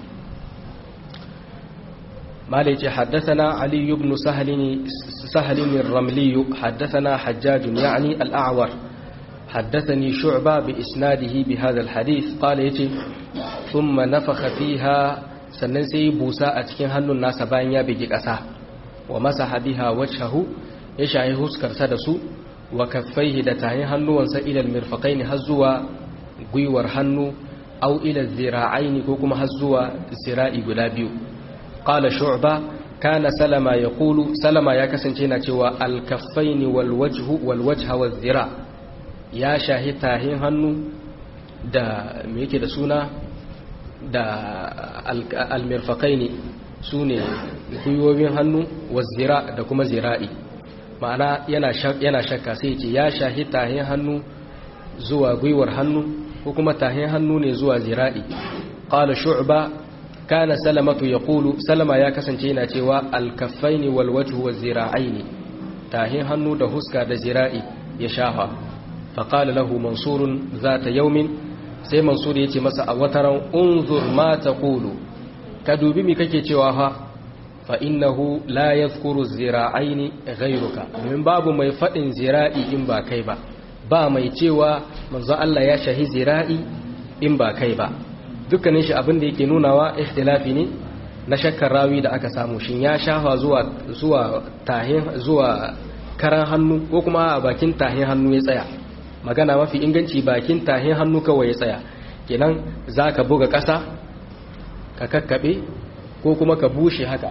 مالك حدثنا علي بن سهل سهل الرملي حدثنا حجاج يعني الأعور حدثني شعبة بإسناده بهذا الحديث قال يتي ثم نفخ فيها سننسي بوساء تكين هنو الناس باين يبجي ƙasa ومسح بها وجهه يشعي هسكر سدسو وكفيه دتاين هنو وانسا إلى المرفقين هزوا gwiwar hannu au ila zira'aini ko kuma har zuwa zira'i guda biyu qala shu'ba kana salama yaqulu salama ya kasance yana cewa al-kaffaini wal wajhu wal wajha waz zira ya shahi tahin hannu da me yake da suna da al-mirfaqaini sune gwiwowin hannu waz zira da kuma zira'i ma'ana yana yana shakka sai ya ce ya shahi tahin hannu zuwa gwiwar hannu ko kuma tahin hannu ne zuwa zira'i qala shu'ba kana salamatu yaqulu salama ya kasance yana cewa al-kaffaini wal wajhu waz zira'aini tahin hannu da huska da zira'i ya shafa fa qala lahu mansurun zata yawmin sai mansur yace masa a wataran unzur ma taqulu ka dubi mi kake cewa fa fa innahu la yadhkuru zira'aini ghayruka min babu mai fadin zira'i in ba kai ba ba mai cewa manzo Allah ya shahi zira'i in ba kai ba dukkanin shi abin da yake nunawa ikhtilafi ne na shakkar rawi da aka samu shin ya shafa zuwa zuwa tahin zuwa karan hannu ko kuma a bakin tahin hannu ya tsaya magana mafi inganci bakin tahin hannu kawai ya tsaya kenan zaka buga ƙasa ka kakkabe ko kuma ka bushe haka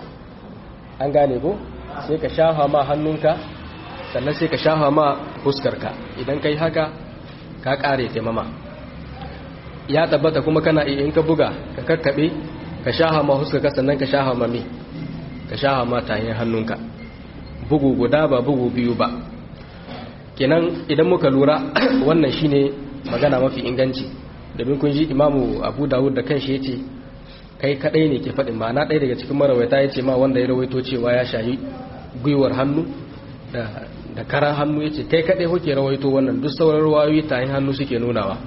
an gane ko sai ka shafa ma hannunka sannan sai ka shafa ma fuskarka idan kai haka ka kare taimama ya tabbata kuma kana iya in ka buga ka kakkaɓe ka shafa ma fuskarka sannan ka shafa ma me ka shafa ma tayin hannunka bugu guda ba bugu biyu ba kenan idan muka lura wannan shine magana mafi inganci domin kun ji imamu abu dawud da kanshi ya ce kai kadai ne ke faɗin ma'ana ɗaya daga cikin marawaita ya ce ma wanda ya rawaito cewa ya shahi gwiwar hannu da da karan hannu ya ce kai kaɗai kuke rawaito wannan duk sauran ruwayoyi ta yin hannu suke nunawa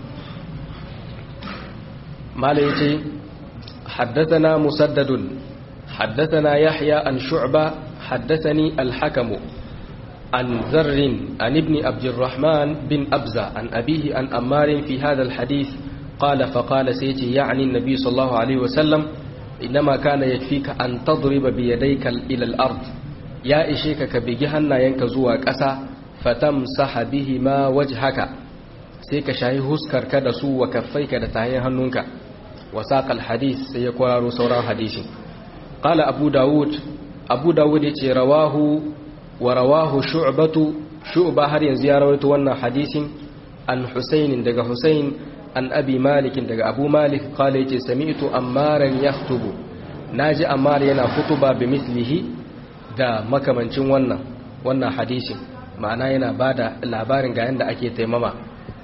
mala ya ce haddathana musaddadun haddathana yahya an shu'ba haddathani alhakamu an zarrin an ibni abdurrahman bin abza an abihi an ammarin fi hadha alhadith قال فقال سيتي يعني النبي صلى الله عليه وسلم إنما كان يكفيك أن تضرب بيديك إلى الأرض ya ishe ka ka bigi hannayenka zuwa ƙasa fatamsaha bihi ma wajhaka sai ka shayi huskarka da su wa kaffaika da tayin hannunka wa saqal hadith sai ya kwararo sauran hadisin qala abu daud abu daud yace rawahu wa rawahu shu'batu shu'ba har yanzu ya rawaito wannan hadisin an husayn daga husayn an abi malik daga abu malik qala yace sami'tu ammaran yaktubu naji ammar yana khutuba bi mithlihi da makamancin wannan wannan hadisin ma'ana yana ba da labarin ga yadda ake taimama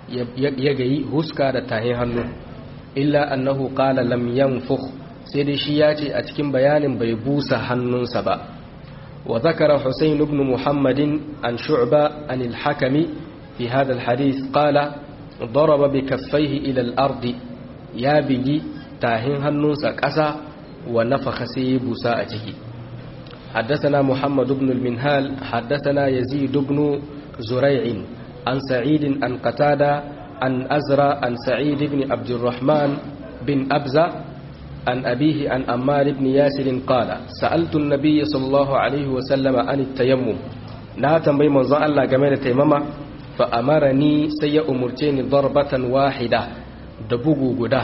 ya gayi huska da tahin hannu illa annahu qala lam yanfukh sai dai shi ya ce a cikin bayanin bai busa hannunsa ba wa zakara husayn ibn muhammadin an shu'ba an al-hakami fi hadha al-hadith qala daraba bi kaffayhi ila al-ard ya bigi tahin hannunsa ƙasa wa nafakha sai busa a ciki حدثنا محمد بن المنهال حدثنا يزيد بن زريع عن سعيد عن قتادة عن أزرى عن سعيد بن عبد الرحمن بن أبزة عن أبيه عن أمار بن ياسر قال سألت النبي صلى الله عليه وسلم عن التيمم لا تنبي من ظن الله جميل تيمم فأمرني سي أمرتين ضربة واحدة دبوغو قدا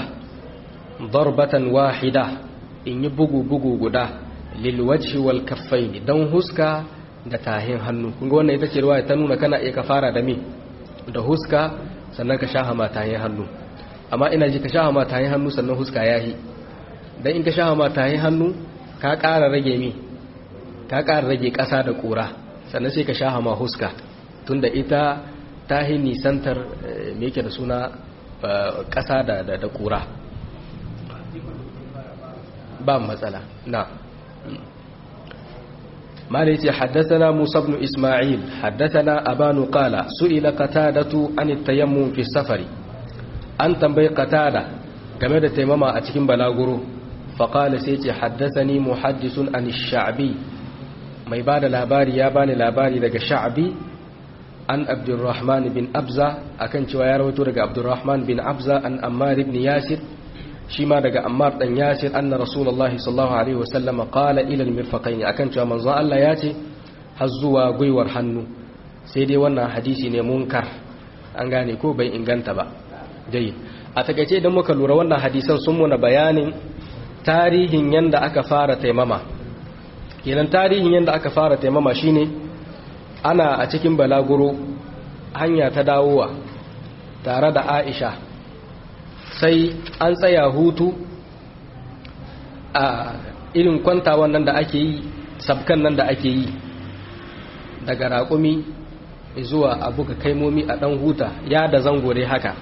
ضربة واحدة إن يبوغو بوغو قدا lilwajhi wal kaffaini dan huska da tahin hannu kun ga wannan ita ce riwaya ta nuna kana iya ka fara da me da huska sannan ka shaha ma tahin hannu amma ina ji ka shaha ma tahin hannu sannan huska yahi dan in ka shaha ma tahin hannu ka ƙara rage mi ka ƙara rage ƙasa da ƙura sannan sai ka shaha ma huska tunda ita tahi nisantar me yake da suna ƙasa da da ƙura ba matsala na مالتي حدثنا موسى بن إسماعيل حدثنا أبان قال سئل قتادة عن التيمم في السفر أن تنبي قتادة كما تيمم أتكين بلاغرو فقال سيتي حدثني محدث عن الشعبي ما يبان لاباري يابان لاباري لك شعبي عن عبد الرحمن بن أبزة أكن شوية رويتو لك عبد الرحمن بن أبزة عن أمار بن ياسر shi ma daga Ammar dan Yasir anna Rasulullahi sallallahu alaihi wasallam qala ila al-mirfaqain akan cewa manzon Allah ya ce har zuwa gwiwar hannu sai dai wannan hadisi ne munkar an gane ko bai inganta ba dai a takaice idan muka lura wannan hadisan sun muna bayanin tarihin yanda aka fara taimama kenan tarihin yanda aka fara taimama shine ana a cikin balaguro hanya ta dawowa tare da Aisha sai an tsaya hutu a irin kwantawan nan da ake yi sabkan nan da ake yi daga raƙumi zuwa abu ka kaimomi a ɗan huta ya da zango dai haka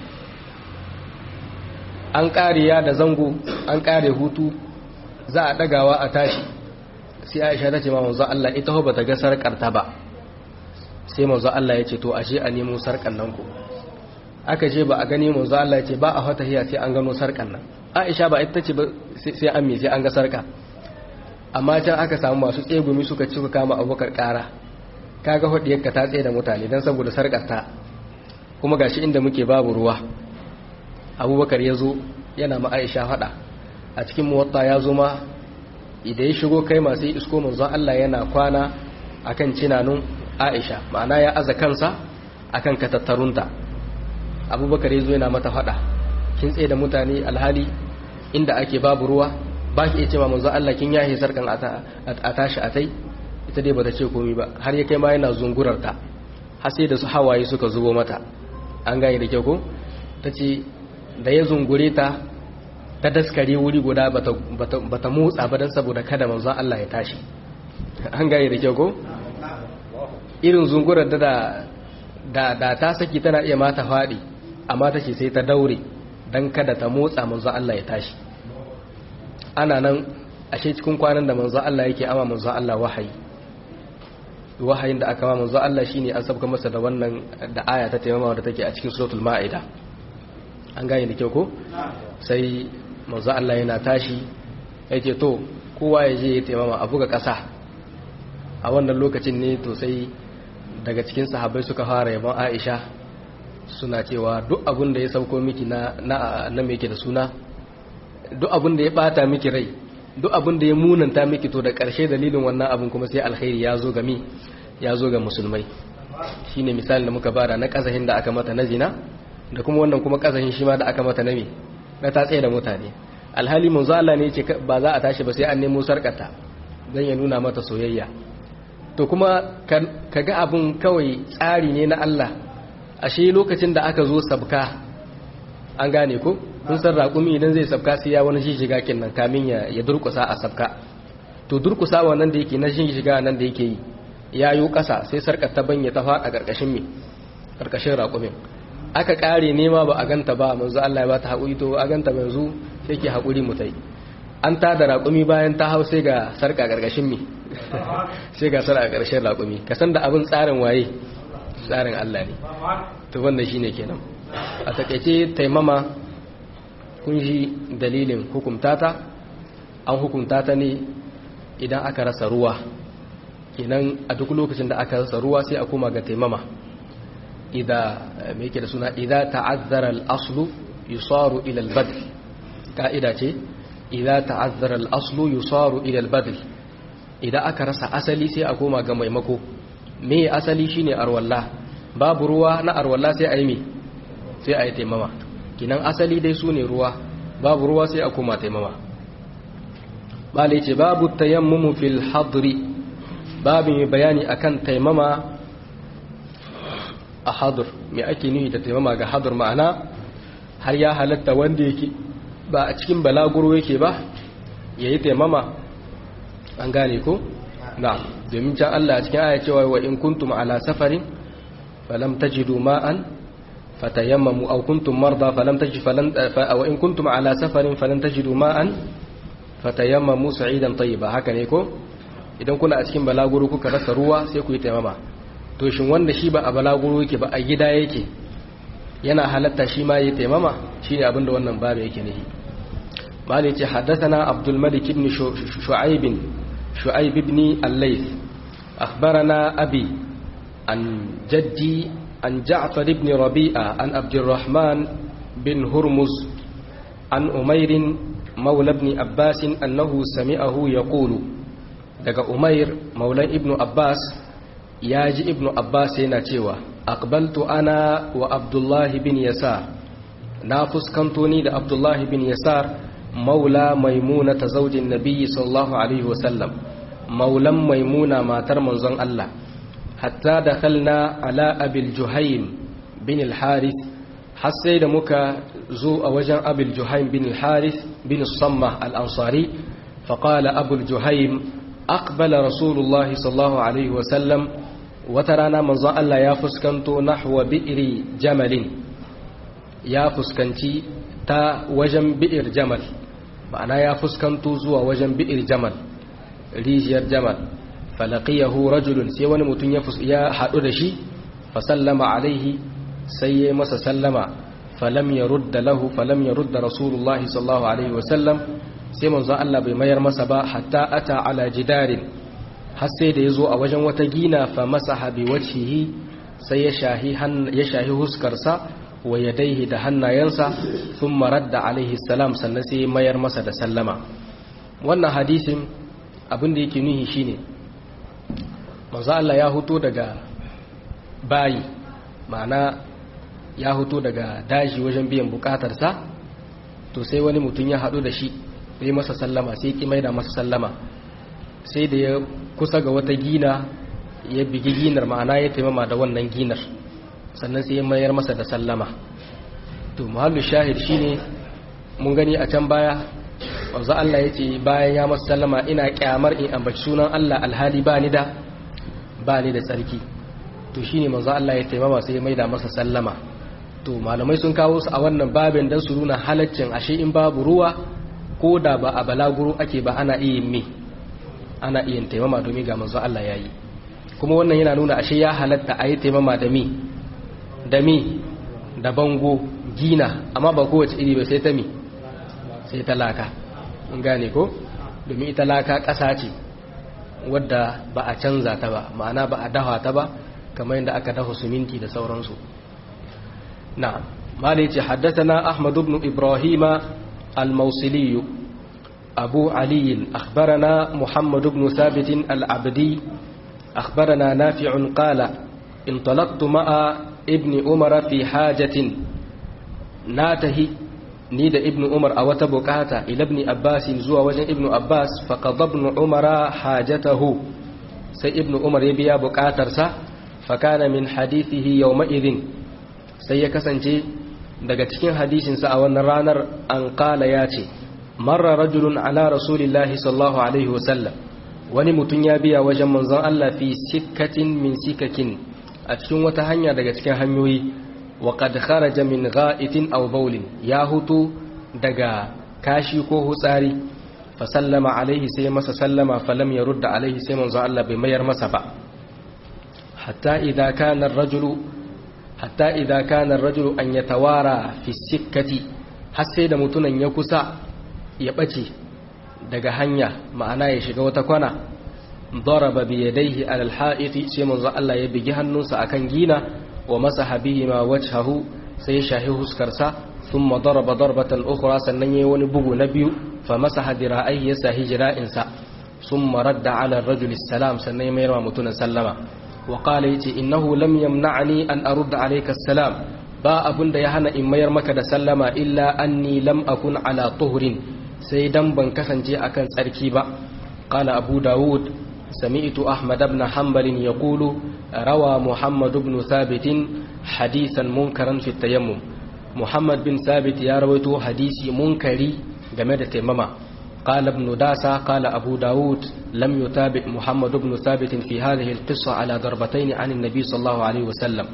an ƙare ya da zango an ƙare hutu za a ɗagawa a tashi sai aisha ta ce ma manzo Allah ita ba ta ga sarƙarta ba sai manzo Allah ya ce to ashe a nemo sarƙar nan ku aka je ba a gani manzo Allah ya ce ba a fata hiya sai an gano sarkan nan Aisha ba ita ce ba sai an me sai an ga sarka amma can aka samu masu tsegumi suka ci kama abokar kara kaga hodiyarka ta tsaye da mutane dan saboda sarkar ta kuma gashi inda muke babu ruwa Abubakar ya zo yana ma Aisha fada a cikin muwatta ya zo ma idan ya shigo kai masu isko manzo Allah yana kwana akan cinanun Aisha ma'ana ya aza kansa akan katattarunta abubakar ya zo yana mata fada kin tsaye da mutane alhali inda ake babu ruwa ba ki iya ce ma manzo Allah kin yahe sarkan a tashi a tai ita dai bata ce komai ba har ya kai ma yana zungurar ta har sai da su hawaye suka zubo mata an gane da kyau ko tace da ya zungure ta ta daskare wuri guda bata bata motsa ba dan saboda kada manzo Allah ya tashi an gane da kyau ko irin zungurar da da da ta saki tana iya mata faɗi amma ta ce sai ta daure don kada ta motsa manzo Allah ya tashi ana nan ashe cikin kwanan da manzo Allah yake ama manzo Allah wahayi wahayin da aka ma manzo Allah shine an sabka masa da wannan da aya ta taimama da take a cikin suratul maida an gane da kyau ko sai manzo Allah yana tashi yake to kowa ya je ya taimama a buga ƙasa a wannan lokacin ne to sai daga cikin sahabbai suka fara yabon Aisha suna cewa duk abin da ya sauko miki na na na yake da suna duk abin da ya bata miki rai duk abin da ya munanta miki to da ƙarshe dalilin wannan abin kuma sai alkhairi ya zo ga mi ya zo ga musulmai shine misalin da muka bada na kazahin da aka mata na zina da kuma wannan kuma kazahin shi ma da aka mata na mi na ta tsaye da mutane alhali manzo Allah ne yake ba za a tashi ba sai an nemo sarkata dan ya nuna mata soyayya to kuma ka ga abin kawai tsari ne na Allah ashe lokacin da aka zo sabka an gane ko kun san raƙumi idan zai sabka sai ya wani shiga kinnan kamin ya ya durkusa a sabka to durkusa wannan da yake na shiga nan da yake yi ya yi ƙasa sai sarkar ta banya ta faɗa ƙarƙashin me ƙarƙashin raƙumin aka ƙare nema ba a ganta ba manzo Allah ya ba ta haƙuri to a ganta yanzu sai ke haƙuri mu tai an ta da raƙumi bayan ta hau sai ga sarka ƙarƙashin me sai ga sarka ƙarshen raƙumi ka san da abin tsarin waye tsarin Allah ne to wannan shine kenan a takaice taimama kun ji dalilin hukumtata an hukumta ta ne idan aka rasa ruwa kenan a duk lokacin da aka rasa ruwa sai a koma ga taimama idan me yake da suna idan ta'azzara al-aslu yusaru ila al-badl ka'ida ce idan ta'azzara al-aslu yusaru ila al-badl idan aka rasa asali sai a koma ga maimako me asali shine arwalla babu ruwa na arwalla sai a yi me sai a yi taimama kinan asali dai su ne ruwa babu ruwa sai a koma taimama bala ce babu tayammumu fil hadri babu mai bayani akan taimama a hadur mai ake nuhi da taimama ga hadur ma'ana har ya halatta wanda yake ba a cikin balaguro yake ba ya yi taimama an gane ko na domin can Allah a cikin aya cewa wa in kuntum ala safarin falam tajidu ma'an fatayammamu aw kuntum marda falam tajid falan wa in kuntum ala safarin falam tajidu ma'an fatayammamu sa'idan tayyiba haka ne ko idan kuna a cikin balaguro kuka rasa ruwa sai ku yi taimama to shin wanda shi ba a balaguro yake ba a gida yake yana halatta shi ma yi taimama shine abin da wannan babu yake nihi bani ce haddathana abdul malik ibn shu'aib shu'aib ibn al-layth akhbarana abi an jaddi an ja'far ibn rabi'a an abdurrahman bin hurmuz an umair مولى ابن عباس أنه سمعه يقول daga umair maulan ibnu abbas ya ji ibnu abbas yana cewa aqbaltu ana wa abdullahi bin yasar na fuskanto ni da abdullahi bin yasar maula maimuna ta zaujin nabiyyi sallallahu alaihi wasallam maulan maimuna matar manzon Allah hatta da kalna ala abil juhaim bin al-haris har sai da muka zo a wajen abil juhaim bin al-haris bin samma al-ansari فقال أبو الجهيم أقبل رسول الله صلى الله عليه وسلم وترانا من ظن الله يا فسكنتو نحو بئر جمل يا فسكنتي تا وجن بئر جمل معنى يا فسكنتو زوا وجن بئر جمل ريجير جمل فلقيه رجل سي wani mutum ya ya hadu da shi fasallama alaihi sai ya masa sallama falam yarudda lahu falam yarudda rasulullahi sallallahu alaihi wasallam sai manzon Allah bai mayar masa ba hatta ata ala jidarin har sai da yazo a wajen wata gina fa masaha bi wajhihi sai ya shahi ya shahi huskarsa wa yadaihi da hannayensa thumma radda alaihi salam sannan sai mayar masa da sallama wannan hadisin abin da yake nuhi shine manzon Allah ya huto daga bayi ma'ana ya huto daga daji wajen biyan bukatarsa to sai wani mutum ya haɗu da shi yi masa sallama sai ki maida masa sallama sai da ya kusa ga wata gina ya bigi ginar ma'ana ya taimama da wannan ginar sannan sai ya mayar masa da sallama to muhallu shahid shine mun gani a can baya wanzu Allah ya ce bayan ya masa sallama ina kyamar in ambaci sunan Allah alhali ba ni da ba ni da tsarki to shine manzo Allah ya taimama sai ya maida masa sallama to malamai sun kawo su a wannan babin dan su nuna halaccin ashe in babu ruwa ko da ba a balaguro ake ba ana iya me ana iya taimama domin ga manzo Allah yayi kuma wannan yana nuna ashe ya halatta a yi taimama da mi da mi da bango gina amma ba kowace iri ba sai ta mi sai ta laka in gane ko domin ita laka ƙasa ce wadda ba a canza ta ba ma'ana ba a dawa ta ba kamar yadda aka dafa suminti da sauransu na malai ce haddasa na ahmadu ibn ibrahima الموصلي أبو علي أخبرنا محمد بن ثابت العبدي أخبرنا نافع قال انطلقت مع ابن عمر في حاجة ناته نيد ابن عمر أو تبكاتا إلى ابن عباس زوى وجن ابن عباس فقضى ابن عمر حاجته سي ابن عمر يبيا بكاترسا فكان من حديثه يومئذ سيكسنجي daga cikin hadisinsa a wannan ranar an kala ya ce marra rajulun ala rasulillahi sallallahu alaihi wasallam wani mutum ya biya wajen manzon Allah fi sikkatin min sikakin a cikin wata hanya daga cikin hanyoyi wa qad kharaja min gha'itin aw bawlin ya hutu daga kashi ko hutsari fa sallama alaihi sai masa sallama falam yarudda alaihi sai manzon Allah bai mayar masa ba hatta idza kana ar-rajulu hatta idza kana ar-rajulu an yatawara fi sikkati har sai da mutunan ya kusa ya bace daga hanya ma'ana ya shiga wata kwana daraba bi yadayhi ala al-ha'iti sai manzo Allah ya bigi hannunsa akan gina wa masaha bihi ma wajhahu sai ya shahi huskarsa thumma daraba darbatan ukhra sannan yayi wani bugu na biyu fa masaha dira'aihi ya sahi jira'insa thumma radda ala ar-rajuli salam sannan ya mayar wa mutunan sallama وقال يتي إنه لم يمنعني أن أرد عليك السلام با أبن دا يهنا إن مير مكة سلم إلا أني لم أكن على طهر سيدن بن كسنجي أكن سركيبا قال أبو داود سمعت أحمد بن حنبل يقول روى محمد بن ثابت حديثا منكرا في التيمم محمد بن ثابت يا رويته حديثي منكري جمد تيمما قال ابن داسة قال أبو داود لم يتابع محمد بن ثابت في هذه القصة على ضربتين عن النبي صلى الله عليه وسلم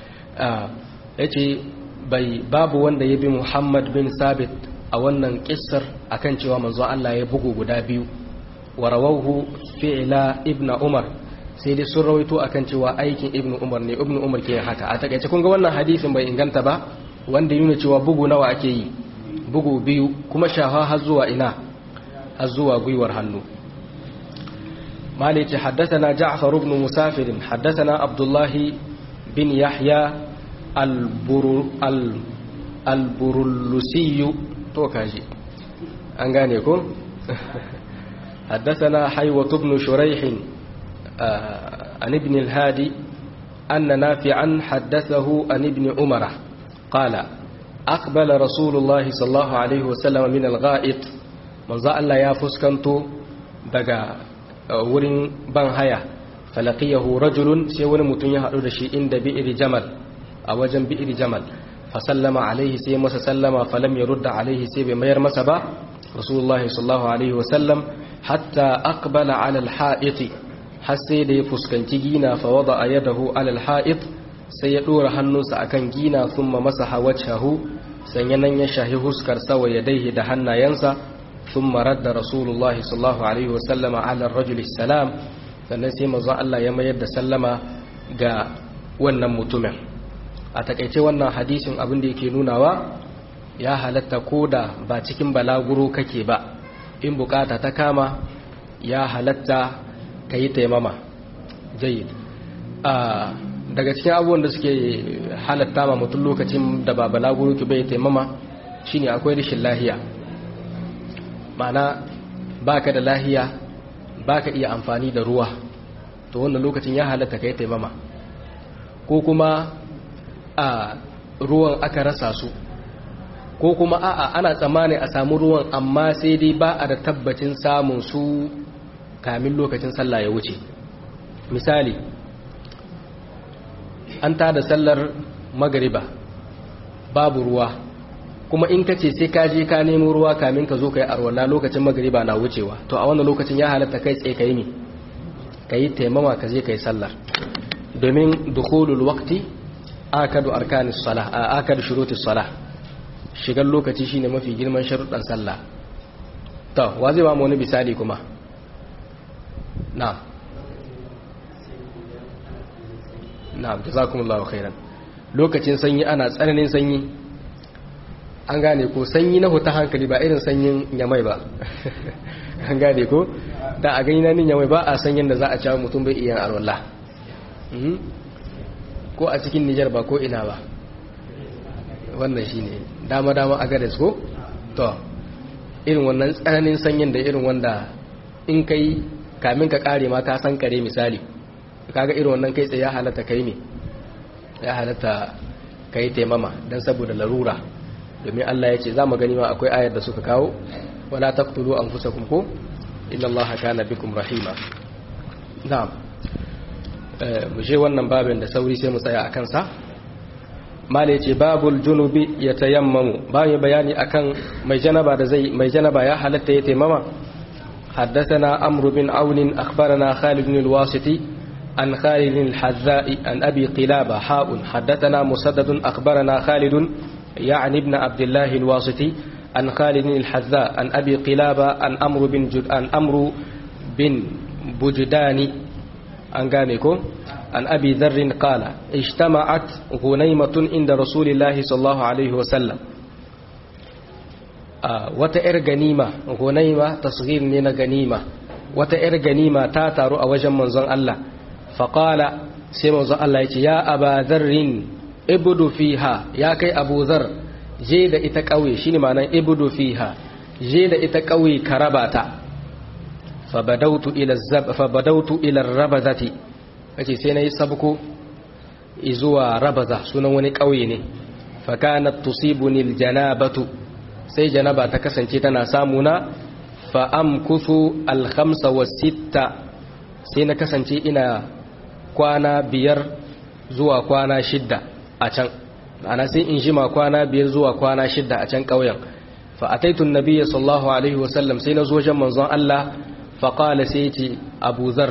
yace bai babu wanda ya bi Muhammad bin Sabit a wannan kissar akan cewa manzo Allah ya bugu guda biyu wa rawahu fi'la ibn umar sai dai sun rawaito akan cewa aikin ibn umar ne ibn umar ke haka a takaice kun ga wannan hadisin bai inganta ba wanda yana cewa bugu nawa ake yi bugu biyu kuma shafa har zuwa ina har zuwa gwiwar hannu مالك حدثنا جعفر بن مسافر حدثنا عبد الله بن يحيى البر البرلسي توكاجي أنغانيكم حدثنا حيوة بن شريح عن ابن الهادي أن نافعا حدثه عن ابن عمر قال أقبل رسول الله صلى الله عليه وسلم من الغائط من ذا الله يا فسكنتو دقا wurin ban haya falaqiyahu rajulun sai wani mutum ya hadu da shi inda bi'ir jamal a wajen bi'ir jamal fa sallama alaihi sai masa sallama falam yurda alaihi sai bai mayar masa ba rasulullahi sallallahu alaihi wa sallam hatta aqbala ala alha'iti har sai da ya fuskanci gina fa wada yadahu ala alha'it sai ya dora hannunsa akan gina thumma masaha wajhahu sanya nan ya shahi huskar sa wa yadaihi da hannayensa ثم رد رسول الله صلى الله عليه وسلم على الرجل السلام sannan sai manzon Allah ya mayar da sallama ga wannan mutumin a takaice wannan hadisin abin da yake nunawa ya halatta koda ba cikin balaguro kake ba in bukata ta kama ya halatta ka yi taimama jayyid daga cikin abubuwan da suke halatta ma mutum lokacin da ba balaguro ki bai taimama shine akwai rashin lahiya ma'ana baka da lahiya baka iya amfani da ruwa to wannan lokacin ya halatta kai taimama ko kuma a ruwan aka rasa su ko kuma a'a ana tsammani a samu ruwan amma sai dai ba a da tabbacin samun su kamin lokacin sallah ya wuce misali an tada sallar magariba babu ruwa kuma in ka ce sai ka je ka nemo ruwa kamin ka zo ka yi arwala lokacin magariba na wucewa to a wannan lokacin ya halatta kai tsaye ka yi mi ka yi taimama ka je ka yi sallar domin dukhulul waqti akadu arkanis salah akadu shurutis salah shigar lokaci shine mafi girman sharuɗan sallah to wa zai ba mu wani misali kuma na'am na'am jazakumullahu khairan lokacin sanyi ana tsananin sanyi an gane ko sanyi na huta hankali ba irin sanyin yamai ba an gane ko da a gani na nin yamai ba a sanyin da za a cewa mutum bai iya arwallah ko a cikin nijar ba ko ina ba wannan shi ne dama-dama a gares ko to irin wannan tsananin sanyin da irin wanda in kai kamin ka kare ma ka san kare misali kaga irin wannan kai tsaye ya halatta kai ne ya halatta kai taimama don saboda larura domin Allah ya ce za mu gani ma akwai ayar da suka kawo wala taqtulu anfusakum ko inna Allaha kana bikum rahima na'am mu je wannan babin da sauri sai mu tsaya akan sa mala yace babul junubi yatayammamu bayan bayani akan mai janaba da zai mai janaba ya halatta ya taimama حدثنا عمرو بن عون أخبرنا خالد بن الواسطي عن خالد الحذاء عن أبي قلابة حاء حدثنا مسدد أخبرنا خالد يعني ابن عبد الله الواسطي عن خالد الحذاء عن أبي قلابة عن أمر بن جد عن أمر بن بجداني عن قامكم عن أبي ذر قال اجتمعت غنيمة عند رسول الله صلى الله عليه وسلم وتأر غنيمة غنيمة تصغير من غنيمة وتأر غنيمة تاتر أوجا منزل الله فقال سيموز الله يا أبا ذر ibudu fiha ya kai abu zar je da ita ƙauye shi ne ma'anar ibudu fiha je da ita ƙauye ka raba ta fabadautu ilar rabazati ake sai na yi sabko izuwa rabaza sunan wani ƙauye ne fakanat tusibunil janabatu sai janaba ta kasance tana samuna fa'amkusu alhamsa wa sitta sai na kasance ina kwana biyar zuwa kwana shidda a can ana sai in jima kwana biyar zuwa kwana shidda a can ƙauyen fa ataitun nabiyya sallallahu alaihi wasallam sai na zo wajen manzon Allah fa qala sai ce Abu Zar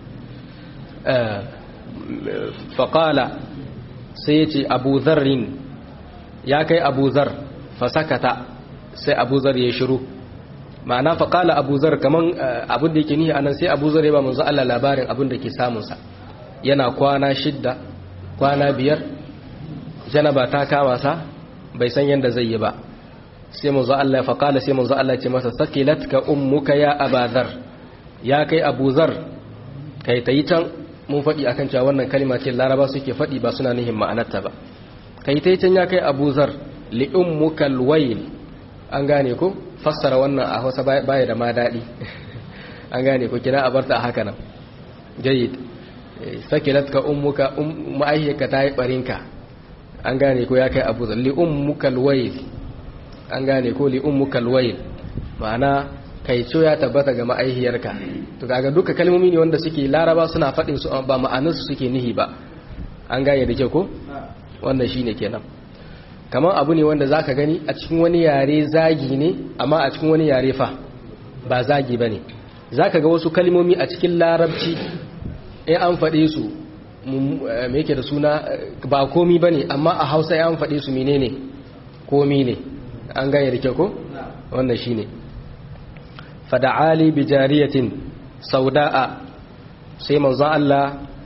fa qala sai ce Abu Zarrin ya kai Abu Zar fa sakata sai Abu Zar ya shiru ma'ana fa qala abu zar kaman abin da yake nihi anan sai abu zar ya ba manzo Allah labarin abin da ke samun sa yana kwana shidda kwana biyar janaba ta kama sa bai san yanda zai yi ba sai manzo Allah fa qala sai manzo Allah ya ce masa sakilatka ummuka ya abadhar ya kai abu zar kai tayi can mun faɗi akan cewa wannan kalma ce laraba suke faɗi ba suna nihin ma'anarta ba kai tayi can ya kai abu zar li ummuka alwayl an gane ko fassara wannan a Hausa baya da ma daɗi an gane ko kina a barta a haka nan jayyid sakilatka ummuka ma'aihiyarka ta yi barinka an gane ko ya kai abu zar li ummuka alwayl an gane ko li ummuka alwayl ma'ana kai co ya tabbata ga ma'aihiyarka to kaga duka kalmomi ne wanda suke laraba suna faɗin su ba ma'anar su suke nihi ba an gane da ke ko wannan shine kenan kamar abu ne wanda zaka gani a cikin wani yare zagi ne amma a cikin wani yare fa ba zagi bane zaka ga wasu kalmomi a cikin larabci in an faɗe su me yake da suna ba komi bane amma a Hausa ya an faɗe su menene komi ne an gane da ke ko wannan shine fada'ali bi jariyatin sauda'a sai manzon Allah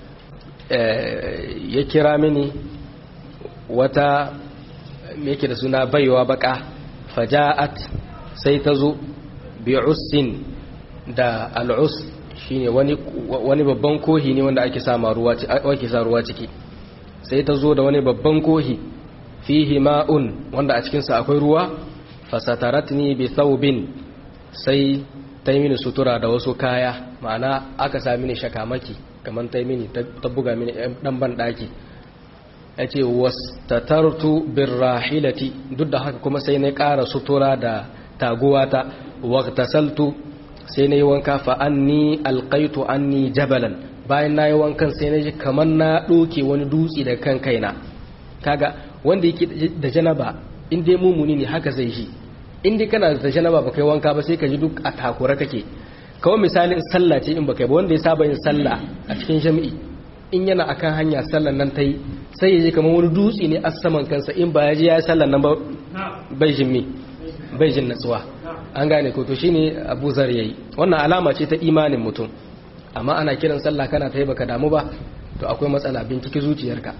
ya kira mini wata yake da suna baiwa baka faja'at sai ta zo bi ussin da al'us shine wani wani babban kohi ne wanda ake sa ruwa ake sa ruwa ciki sai ta zo da wani babban kohi fihi ma'un wanda a cikin sa akwai ruwa fasataratni bi thawbin sai ta yi mini sutura da wasu kaya ma'ana aka sa mini shakamaki kamar ta yi mini ta buga mini dan ban daki ya ce wastatartu birrahilati duk da haka kuma sai na ƙara sutura da taguwata waqtasaltu sai na yi wanka fa anni alqaitu anni jabalan bayan na yi wankan sai na ji kamar na ɗoke wani dutse da kan kaina kaga wanda yake da janaba in dai mumuni ne haka zai shi in dai kana da janaba ba kai wanka ba sai ka ji duk a takura kake kawai misalin sallah ce in baka ba wanda ya saba yin sallah a cikin jami'i in yana akan hanya sallan nan ta yi sai ya ji kamar wani dutse ne a saman kansa in ba ya ji ya yi sallan nan ba bai jin me bai jin natsuwa an gane ko to shine Abu Zar yayi wannan alama ce ta imanin mutum amma ana kiran sallah kana ta yi baka damu ba to akwai matsala binciki zuciyarka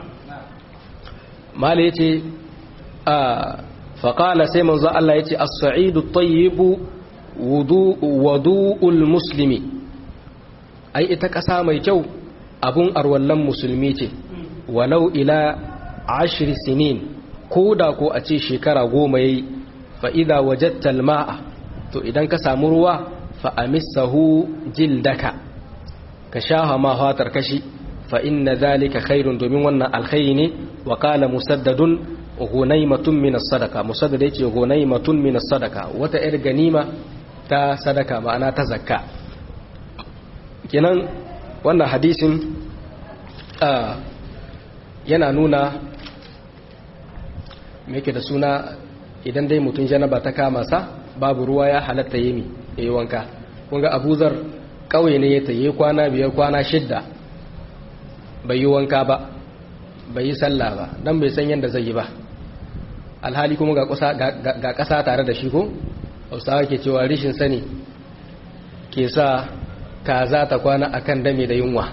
mala yace a faƙala sai manzo Allah ya ce as-sa'idu tayyibu wudu'ul muslimi ai ita ƙasa mai kyau abun arwallan musulmi ce walau ila ashri sinin ko da ko a ce shekara goma yayi fa idza wajadta al-ma'a to idan ka samu ruwa fa amissahu jildaka ka shaha ma fatar kashi fa inna dhalika khairun domin wannan alkhairi ne wa qala musaddadun gunaimatun min sadaka musaddad yace gunaimatun min sadaka wata yar ganima ta sadaka ma'ana ta zakka kenan wannan hadisin yana nuna me yake da suna idan dai mutum janaba ta kama sa babu ruwa ya halatta yemi yayi wanka kun ga abuzar kauye ne ya tayi kwana biyar kwana shidda bai yi wanka ba bai yi sallah ba dan bai san yadda zai yi ba alhali kuma ga ƙasa tare da shi ko hausawa ke cewa rishin sani ke sa kaza ta kwana akan dame da yunwa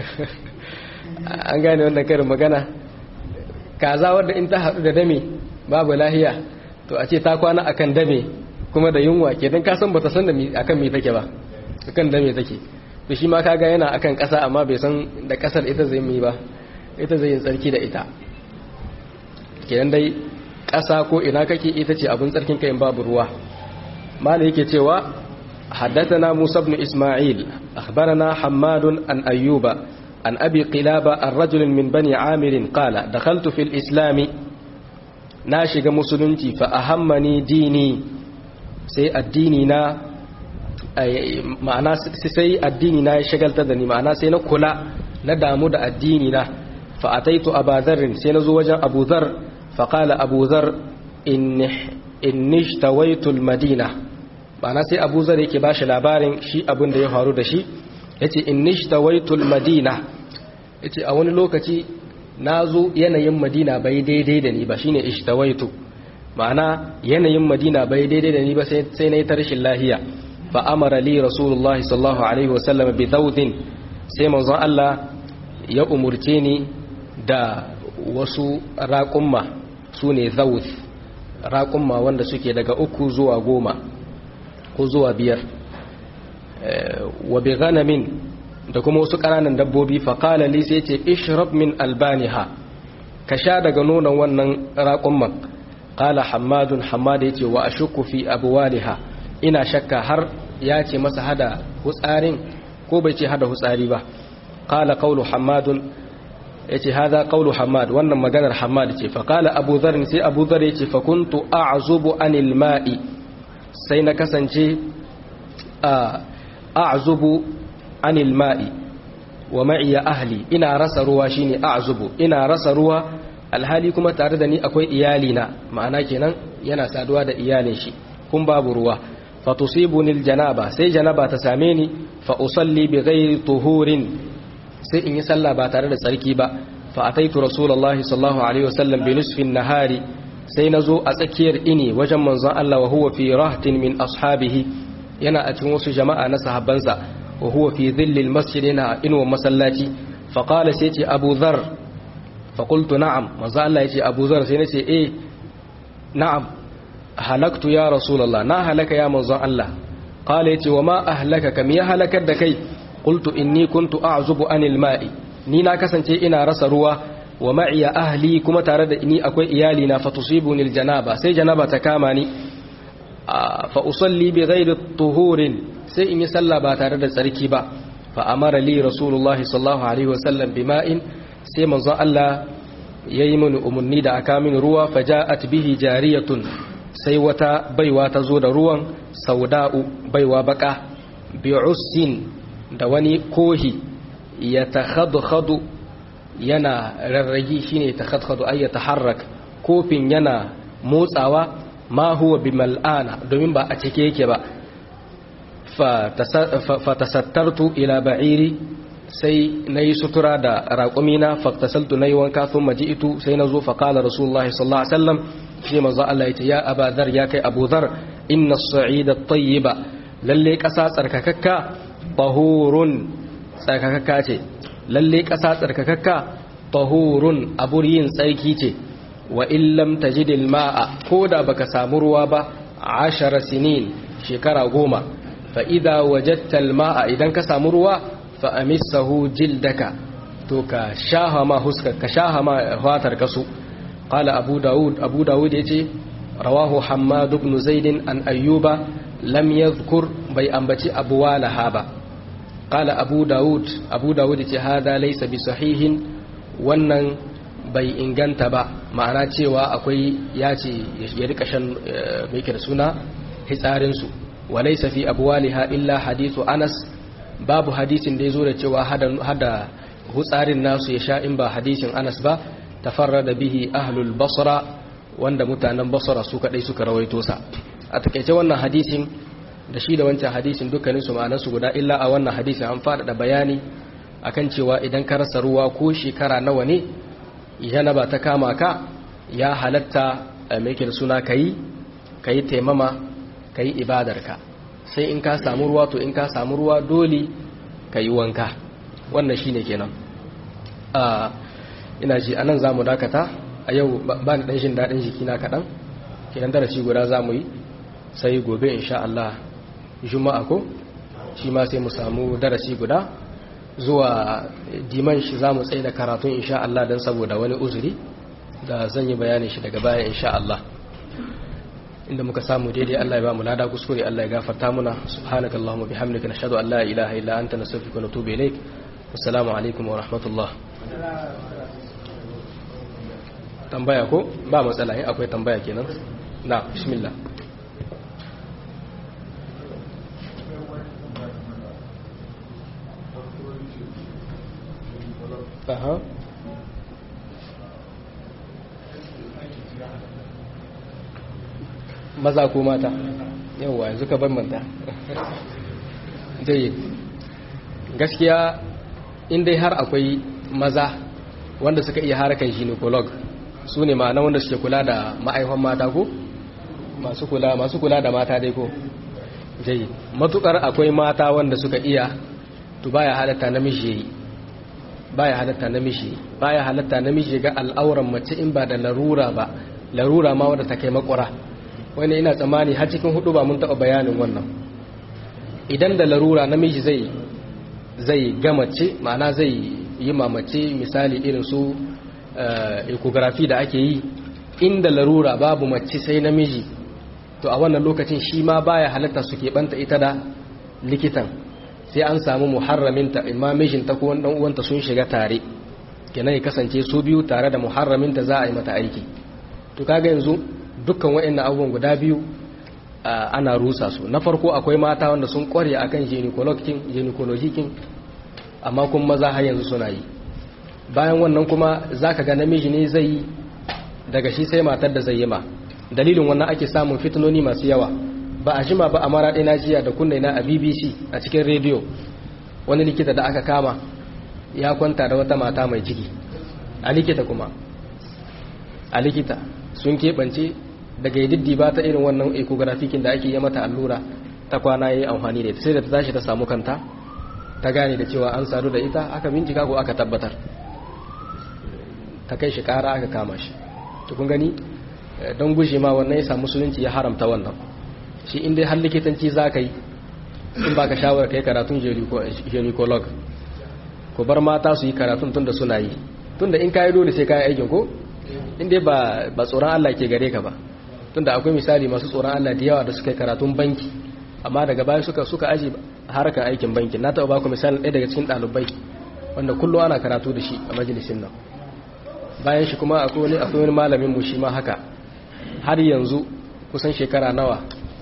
an gane wannan karin magana kaza wadda in ta haɗu da dame babu lahiya to a ce ta kwana akan dame kuma da yunwa ke don kasan ba ta san da akan me take ba akan dame take to shi ma kaga yana akan ƙasa amma bai san da ƙasar ita zai yi ba ita zai yin tsarki da ita kenan dai ƙasa ko ina kake ita ce abin tsarkin kayan babu ruwa mala yake cewa حدثنا موسى بن إسماعيل أخبرنا حماد عن أيوب عن أبي قلابة الرجل من بني عامر قال دخلت في الإسلام ناشق مسلمتي فأهمني ديني سي الديننا ma'ana sai addini na ya shagaltar da ni ma'ana sai na kula na damu da addini na fa ataitu abadharin sai na zo wajen abu dhar fa qala abu dhar inni ishtawaitu almadina ma'ana sai abu dhar yake bashi labarin shi abin da ya faru da shi yace inni ishtawaitu almadina yace a wani lokaci na zo yanayin madina bai daidai da ni ba shine ishtawaitu ma'ana yanayin madina bai daidai da ni ba sai na yi ta rashin lahiya fa amara li rasulullahi sallallahu alaihi wasallam bi daudin sai manzon Allah ya umurce ni da wasu raƙumma su ne zaud raƙumma wanda suke daga uku zuwa goma ko zuwa biyar wa bi ghanamin da kuma wasu ƙananan dabbobi fa qala li sai ce ishrab min albaniha ka sha daga nonon wannan raƙumman qala hammadun hammad yace wa ashukku fi abwaliha ina shakka har ya ce masa hada hutsarin ko bai ce hada hutsari ba qala qawlu hammadun yace hada qawlu hammad wannan maganar hammad ce fa qala abu dharr sai abu dharr yace fa kuntu a'zubu anil ma'i sai na kasance a'zubu anil ma'i wa ma'iya ahli ina rasa ruwa shine a'zubu ina rasa ruwa alhali kuma tare da ni akwai iyali na ma'ana kenan yana saduwa da iyalin shi kun babu ruwa fa tusibuni aljanaba sai janaba ta same ni fa usalli bi ghairi tuhurin sai in yi sallah ba tare da tsarki ba fa ataitu rasulullahi sallallahu alaihi wasallam bi nisfin nahari sai nazo a tsakiyar ini wajen manzon Allah wa huwa fi rahtin min ashabihi yana a cikin wasu jama'a na sahabbansa wa huwa fi dhillil masjid yana inuwa masallaci fa qala sai ce Abu Dharr fa qultu na'am manzo Allah yace Abu Dharr sai nace eh na'am halaktu ya rasulullah na halaka ya manzon Allah qala yace wa ma ahlaka kam ya halakar da kai qultu inni kuntu a'zubu anil ma'i ni na kasance ina rasa ruwa wa ma'iya ahli kuma tare da ni akwai iyali na fatusibuni aljanaba sai janaba ta kama ni fa usalli bi ghairi tuhurin sai in yi sallah ba tare da tsarki ba fa amara li rasulullah sallallahu alaihi wasallam bima'in sai manzon Allah yayi mini umarni da aka mini ruwa fa ja'at bihi jariyatun sai wata baiwa ta zo da ruwan sauda'u baiwa baka bi'ussin da wani kohi ya takhadkhadu yana rarragi shine takhadkhadu ay yataharrak kofin yana motsawa ma huwa bimal'ana domin ba a cike yake ba fa tasattartu ila ba'iri sai nayi sutura da raƙumina faktasaltu nayi wanka thumma ji'tu sai nazo fa qala rasulullahi sallallahu alaihi wasallam shi manzo Allah yace ya Aba Dhar ya kai Abu Dhar inna as-sa'ida at-tayyiba lalle ƙasa tsarkakakka tahurun tsarkakakka ce lalle ƙasa tsarkakakka tahurun abur yin tsarki ce wa illam tajidil ma'a ko da baka samu ruwa ba ashara sinin shekara goma fa idza wajadta ma'a idan ka samu ruwa fa amissahu jildaka to ka shaha ma huska ka shaha ma fatar kasu qala abu daud abu daud yace rawahu hammad ibn zaid an ayyuba lam yadhkur bai ambaci abu walaha ba qala abu daud abu daud yace hada laysa bi sahihin wannan bai inganta ba ma'ana cewa akwai ya ce ya rika shan mai da suna hitsarinsu walai safi abuwaliha illa hadithu anas babu hadisin da ya zo da cewa hada hutsarin nasu ya sha in ba hadisin anas ba tafarra da bihi ahlul basra wanda mutanen basra su kadai suka rawaito sa a takaice wannan hadisin da shi da wancan hadisin dukkaninsu ma'anarsu guda illa a wannan hadisin an faɗaɗa bayani akan cewa idan ka rasa ruwa ko shekara nawa ne janaba ta kama ka ya halatta mai da suna kayi kayi taimama kayi ibadarka sai in ka samu ruwa to in ka samu ruwa dole kayi wanka wannan shine kenan a ina ji anan zamu dakata a yau ba ni dan jin dadin jiki na kadan kenan darasi guda zamu yi sai gobe insha Allah juma'a ko shi ma sai mu samu darasi guda zuwa diman shi za mu tsaye da karatun insha Allah don saboda wani uzuri da zan yi bayanin shi daga baya insha Allah inda muka samu daidai Allah ya ba mu lada kuskure Allah ya gafarta muna subhanaka allahumma bihamdika nashhadu an la ilaha illa anta nastaghfiruka wa natubu ilaik assalamu alaikum wa rahmatullah tambaya ko ba matsala in akwai tambaya kenan na bismillah Aha. Maza ko mata? Yawwa yanzu ka bambanta. Jayi. Gaskiya in dai har akwai maza wanda suka iya harkar gynecolog su ne ma'ana wanda suke kula da ma'aihon mata ko? masu kula masu kula da mata dai ko jayi matukar akwai mata wanda suka iya to baya halatta namiji yayi baya halatta namiji baya halatta namiji ga al'auran mace in ba da larura ba larura ma wanda ta kai makura wani ina tsammani har cikin hudu ba mun taɓa bayanin wannan idan da larura namiji zai zai ga mace ma'ana zai yi mamace misali irin su ecography da ake yi inda larura babu mace sai namiji to a wannan lokacin shi ma baya halatta su keɓanta ita da likitan sai an samu muharraminta imma mijinta ko wani uwanta sun shiga tare kenan ya kasance su biyu tare da muharraminta za a yi mata aiki to kaga yanzu dukkan waɗannan abubuwan guda biyu ana rusa su na farko akwai mata wanda sun kware akan gynecologic amma kuma maza har yanzu suna yi bayan wannan kuma zaka ga namiji ne zai yi daga shi sai matar da zai yi ma dalilin wannan ake samun fitinoni masu yawa ba a jima ba a mara ɗina jiya da kunne na a bbc a cikin rediyo wani likita da aka kama ya kwanta da wata mata mai ciki a likita kuma a likita sun keɓance daga yi ba ta irin wannan ecografikin da ake yi mata allura ta kwana ya yi amfani da ita sai da ta tashi ta samu kanta ta gane da cewa an sadu da ita aka bincika ko aka tabbatar ta kai shi kara aka kama shi tukun gani don gushe ma wannan ya samu musulunci ya haramta wannan shi inda har likitanci za ka yi in ba ka shawarar kai karatun gynecolog ko bar mata su yi karatun tunda suna yi tunda in ka yi dole sai ka yi aikin ko inda ba tsoron Allah ke gare ka ba tunda akwai misali masu tsoron Allah da yawa da suka yi karatun banki amma daga baya suka suka aji harkar aikin banki na taɓa baku misali ɗaya daga cikin ɗalibai wanda kullum ana karatu da shi a majalisin nan bayan shi kuma akwai wani akwai wani malamin mu shi ma haka har yanzu kusan shekara nawa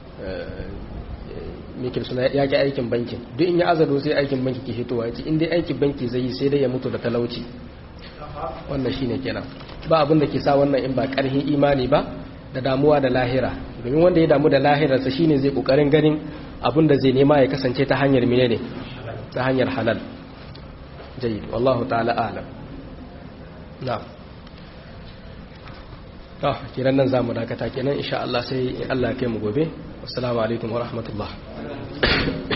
mikil suna ya ki aikin bankin duk in ya azado sai aikin banki ke hitowa ya ce in dai aikin banki zai yi sai dai ya mutu da talauci wannan shine kenan ba abin da ke sa wannan in ba karhin imani ba da damuwa da lahira domin wanda ya damu da lahirarsa shine zai kokarin ganin abin da zai nema ya kasance ta hanyar menene ta hanyar halal jayyid wallahu ta'ala a'lam na'am to kiran nan zamu dakata kenan insha Allah sai in Allah ya kai mu gobe assalamu alaikum wa rahmatullah